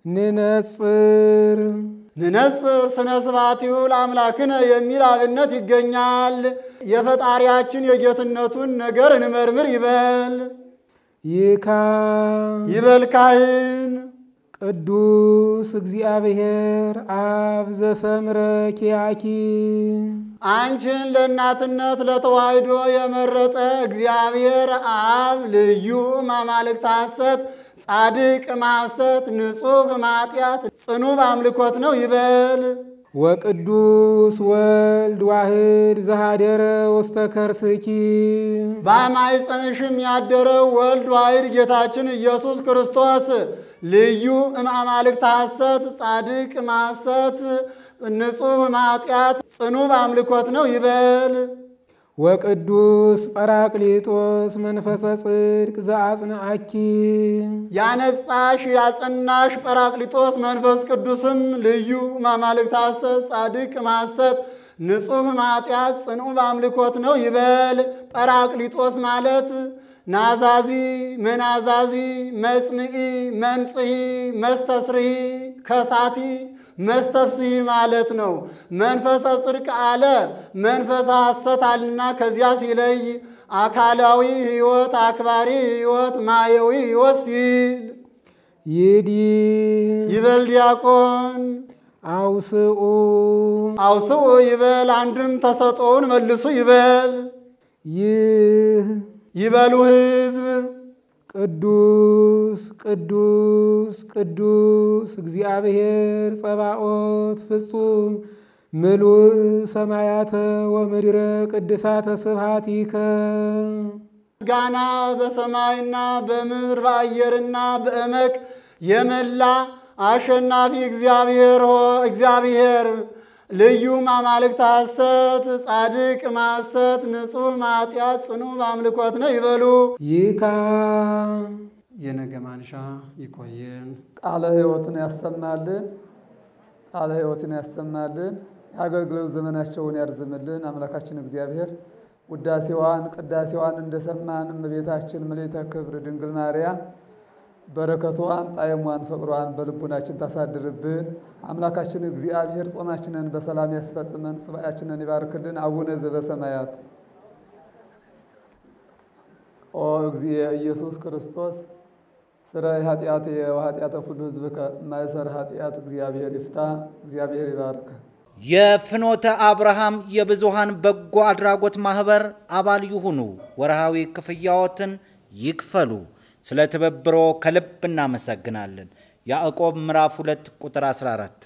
C: ንነጽር
D: ንነጽር ስነ ስብሐቲሁ ለአምላክነ የሚል አብነት ይገኛል። የፈጣሪያችን የጌትነቱን ነገር እንመርምር ይበል
C: ይካ
D: ይበል ካህን
C: ቅዱስ እግዚአብሔር አብ ዘሰምረ ኪያኪ
D: አንቺን ለእናትነት ለተዋሕዶ የመረጠ እግዚአብሔር አብ ልዩ ማማልክት ሐሰት ጻድቅ ማሰት ንጹሕ ማጢአት ጽኑ በአምልኮት ነው ይበል
C: ወቅዱስ ወልድ ዋህድ ዘሃደረ ውስተ ከርስኪ
D: በማኅፀንሽም ያደረው ወልድ ዋሕድ ጌታችን ኢየሱስ ክርስቶስ ልዩ እማማልክት ሐሰት ጻድቅ ማሰት ንጹሕ ማጢአት ጽኑ በአምልኮት ነው ይበል
C: ወቅዱስ ጰራቅሊጦስ መንፈሰ ጽድቅ ዘአጽንዐኪ
D: ያነጻሽ ያጸናሽ ጰራቅሊጦስ መንፈስ ቅዱስም ልዩ ማማልክት ሐሰት ጻድቅ ማሰት ንጹሕ ማጢአት ጽኑ በአምልኮት ነው ይበል። ጰራቅሊጦስ ማለት ናዛዚ፣ መናዛዚ፣ መጽንዒ፣ መንጽሒ፣ መስተስርሒ፣ ከሳቲ፣ መስተፍስሒ ማለት ነው። መንፈሰ ጽድቅ አለ መንፈሰ ሐሰት አልና ከዚያ ሲለይ አካላዊ ሕይወት፣ አክባሪ ሕይወት፣ ማየዊ ሕይወት ሲል
C: ይዲ
D: ይበል ዲያቆን
C: አውስኡ
D: አውስኡ ይበል አንድም ተሰጦውን መልሱ ይበል
C: ይህ
D: ይበሉ ሕዝብ
C: ቅዱስ ቅዱስ ቅዱስ እግዚአብሔር ጸባኦት ፍጹም ምሉእ ሰማያተ ወምድረ ቅድሳተ ስብሐቲከ
D: ምስጋና በሰማይና በምድር በአየርና በእመቅ የመላ አሸናፊ እግዚአብሔር ሆ እግዚአብሔር ልዩ ማማልክት ሐሰት ጻድቅ ማሰት ንጹሕ ማጢአት ጽኑ በአምልኮት ነው ይበሉ።
C: ይካ
D: የነገ ማንሻ ይቆየን።
B: ቃለ ሕይወትን ያሰማልን። ቃለ ሕይወትን ያሰማልን። የአገልግሎት ዘመናቸውን ያርዝምልን። አምላካችን እግዚአብሔር ውዳሴዋን ቅዳሴዋን እንደሰማን እመቤታችን ምልዕተ ክብር ድንግል ማርያም በረከቷን ጣዕሟን ፍቅሯን በልቡናችን ታሳድርብን። አምላካችን እግዚአብሔር ጾማችንን በሰላም ያስፈጽመን፣ ሱባኤያችንን ይባርክልን። አቡነ ዘበሰማያት ኦ እግዚእ ኢየሱስ ክርስቶስ ስራይ ኃጢአት ወኃጢአተ ኩሉ ሕዝብ ከማይሰር ኃጢአት እግዚአብሔር ይፍታ። እግዚአብሔር ይባርክ።
E: የፍኖተ አብርሃም የብዙሃን በጎ አድራጎት ማህበር አባል ይሁኑ። ወርሃዊ ክፍያዎትን ይክፈሉ። ስለ ትብብሮ ከልብ እናመሰግናለን። ያዕቆብ ምዕራፍ 2 ቁጥር 14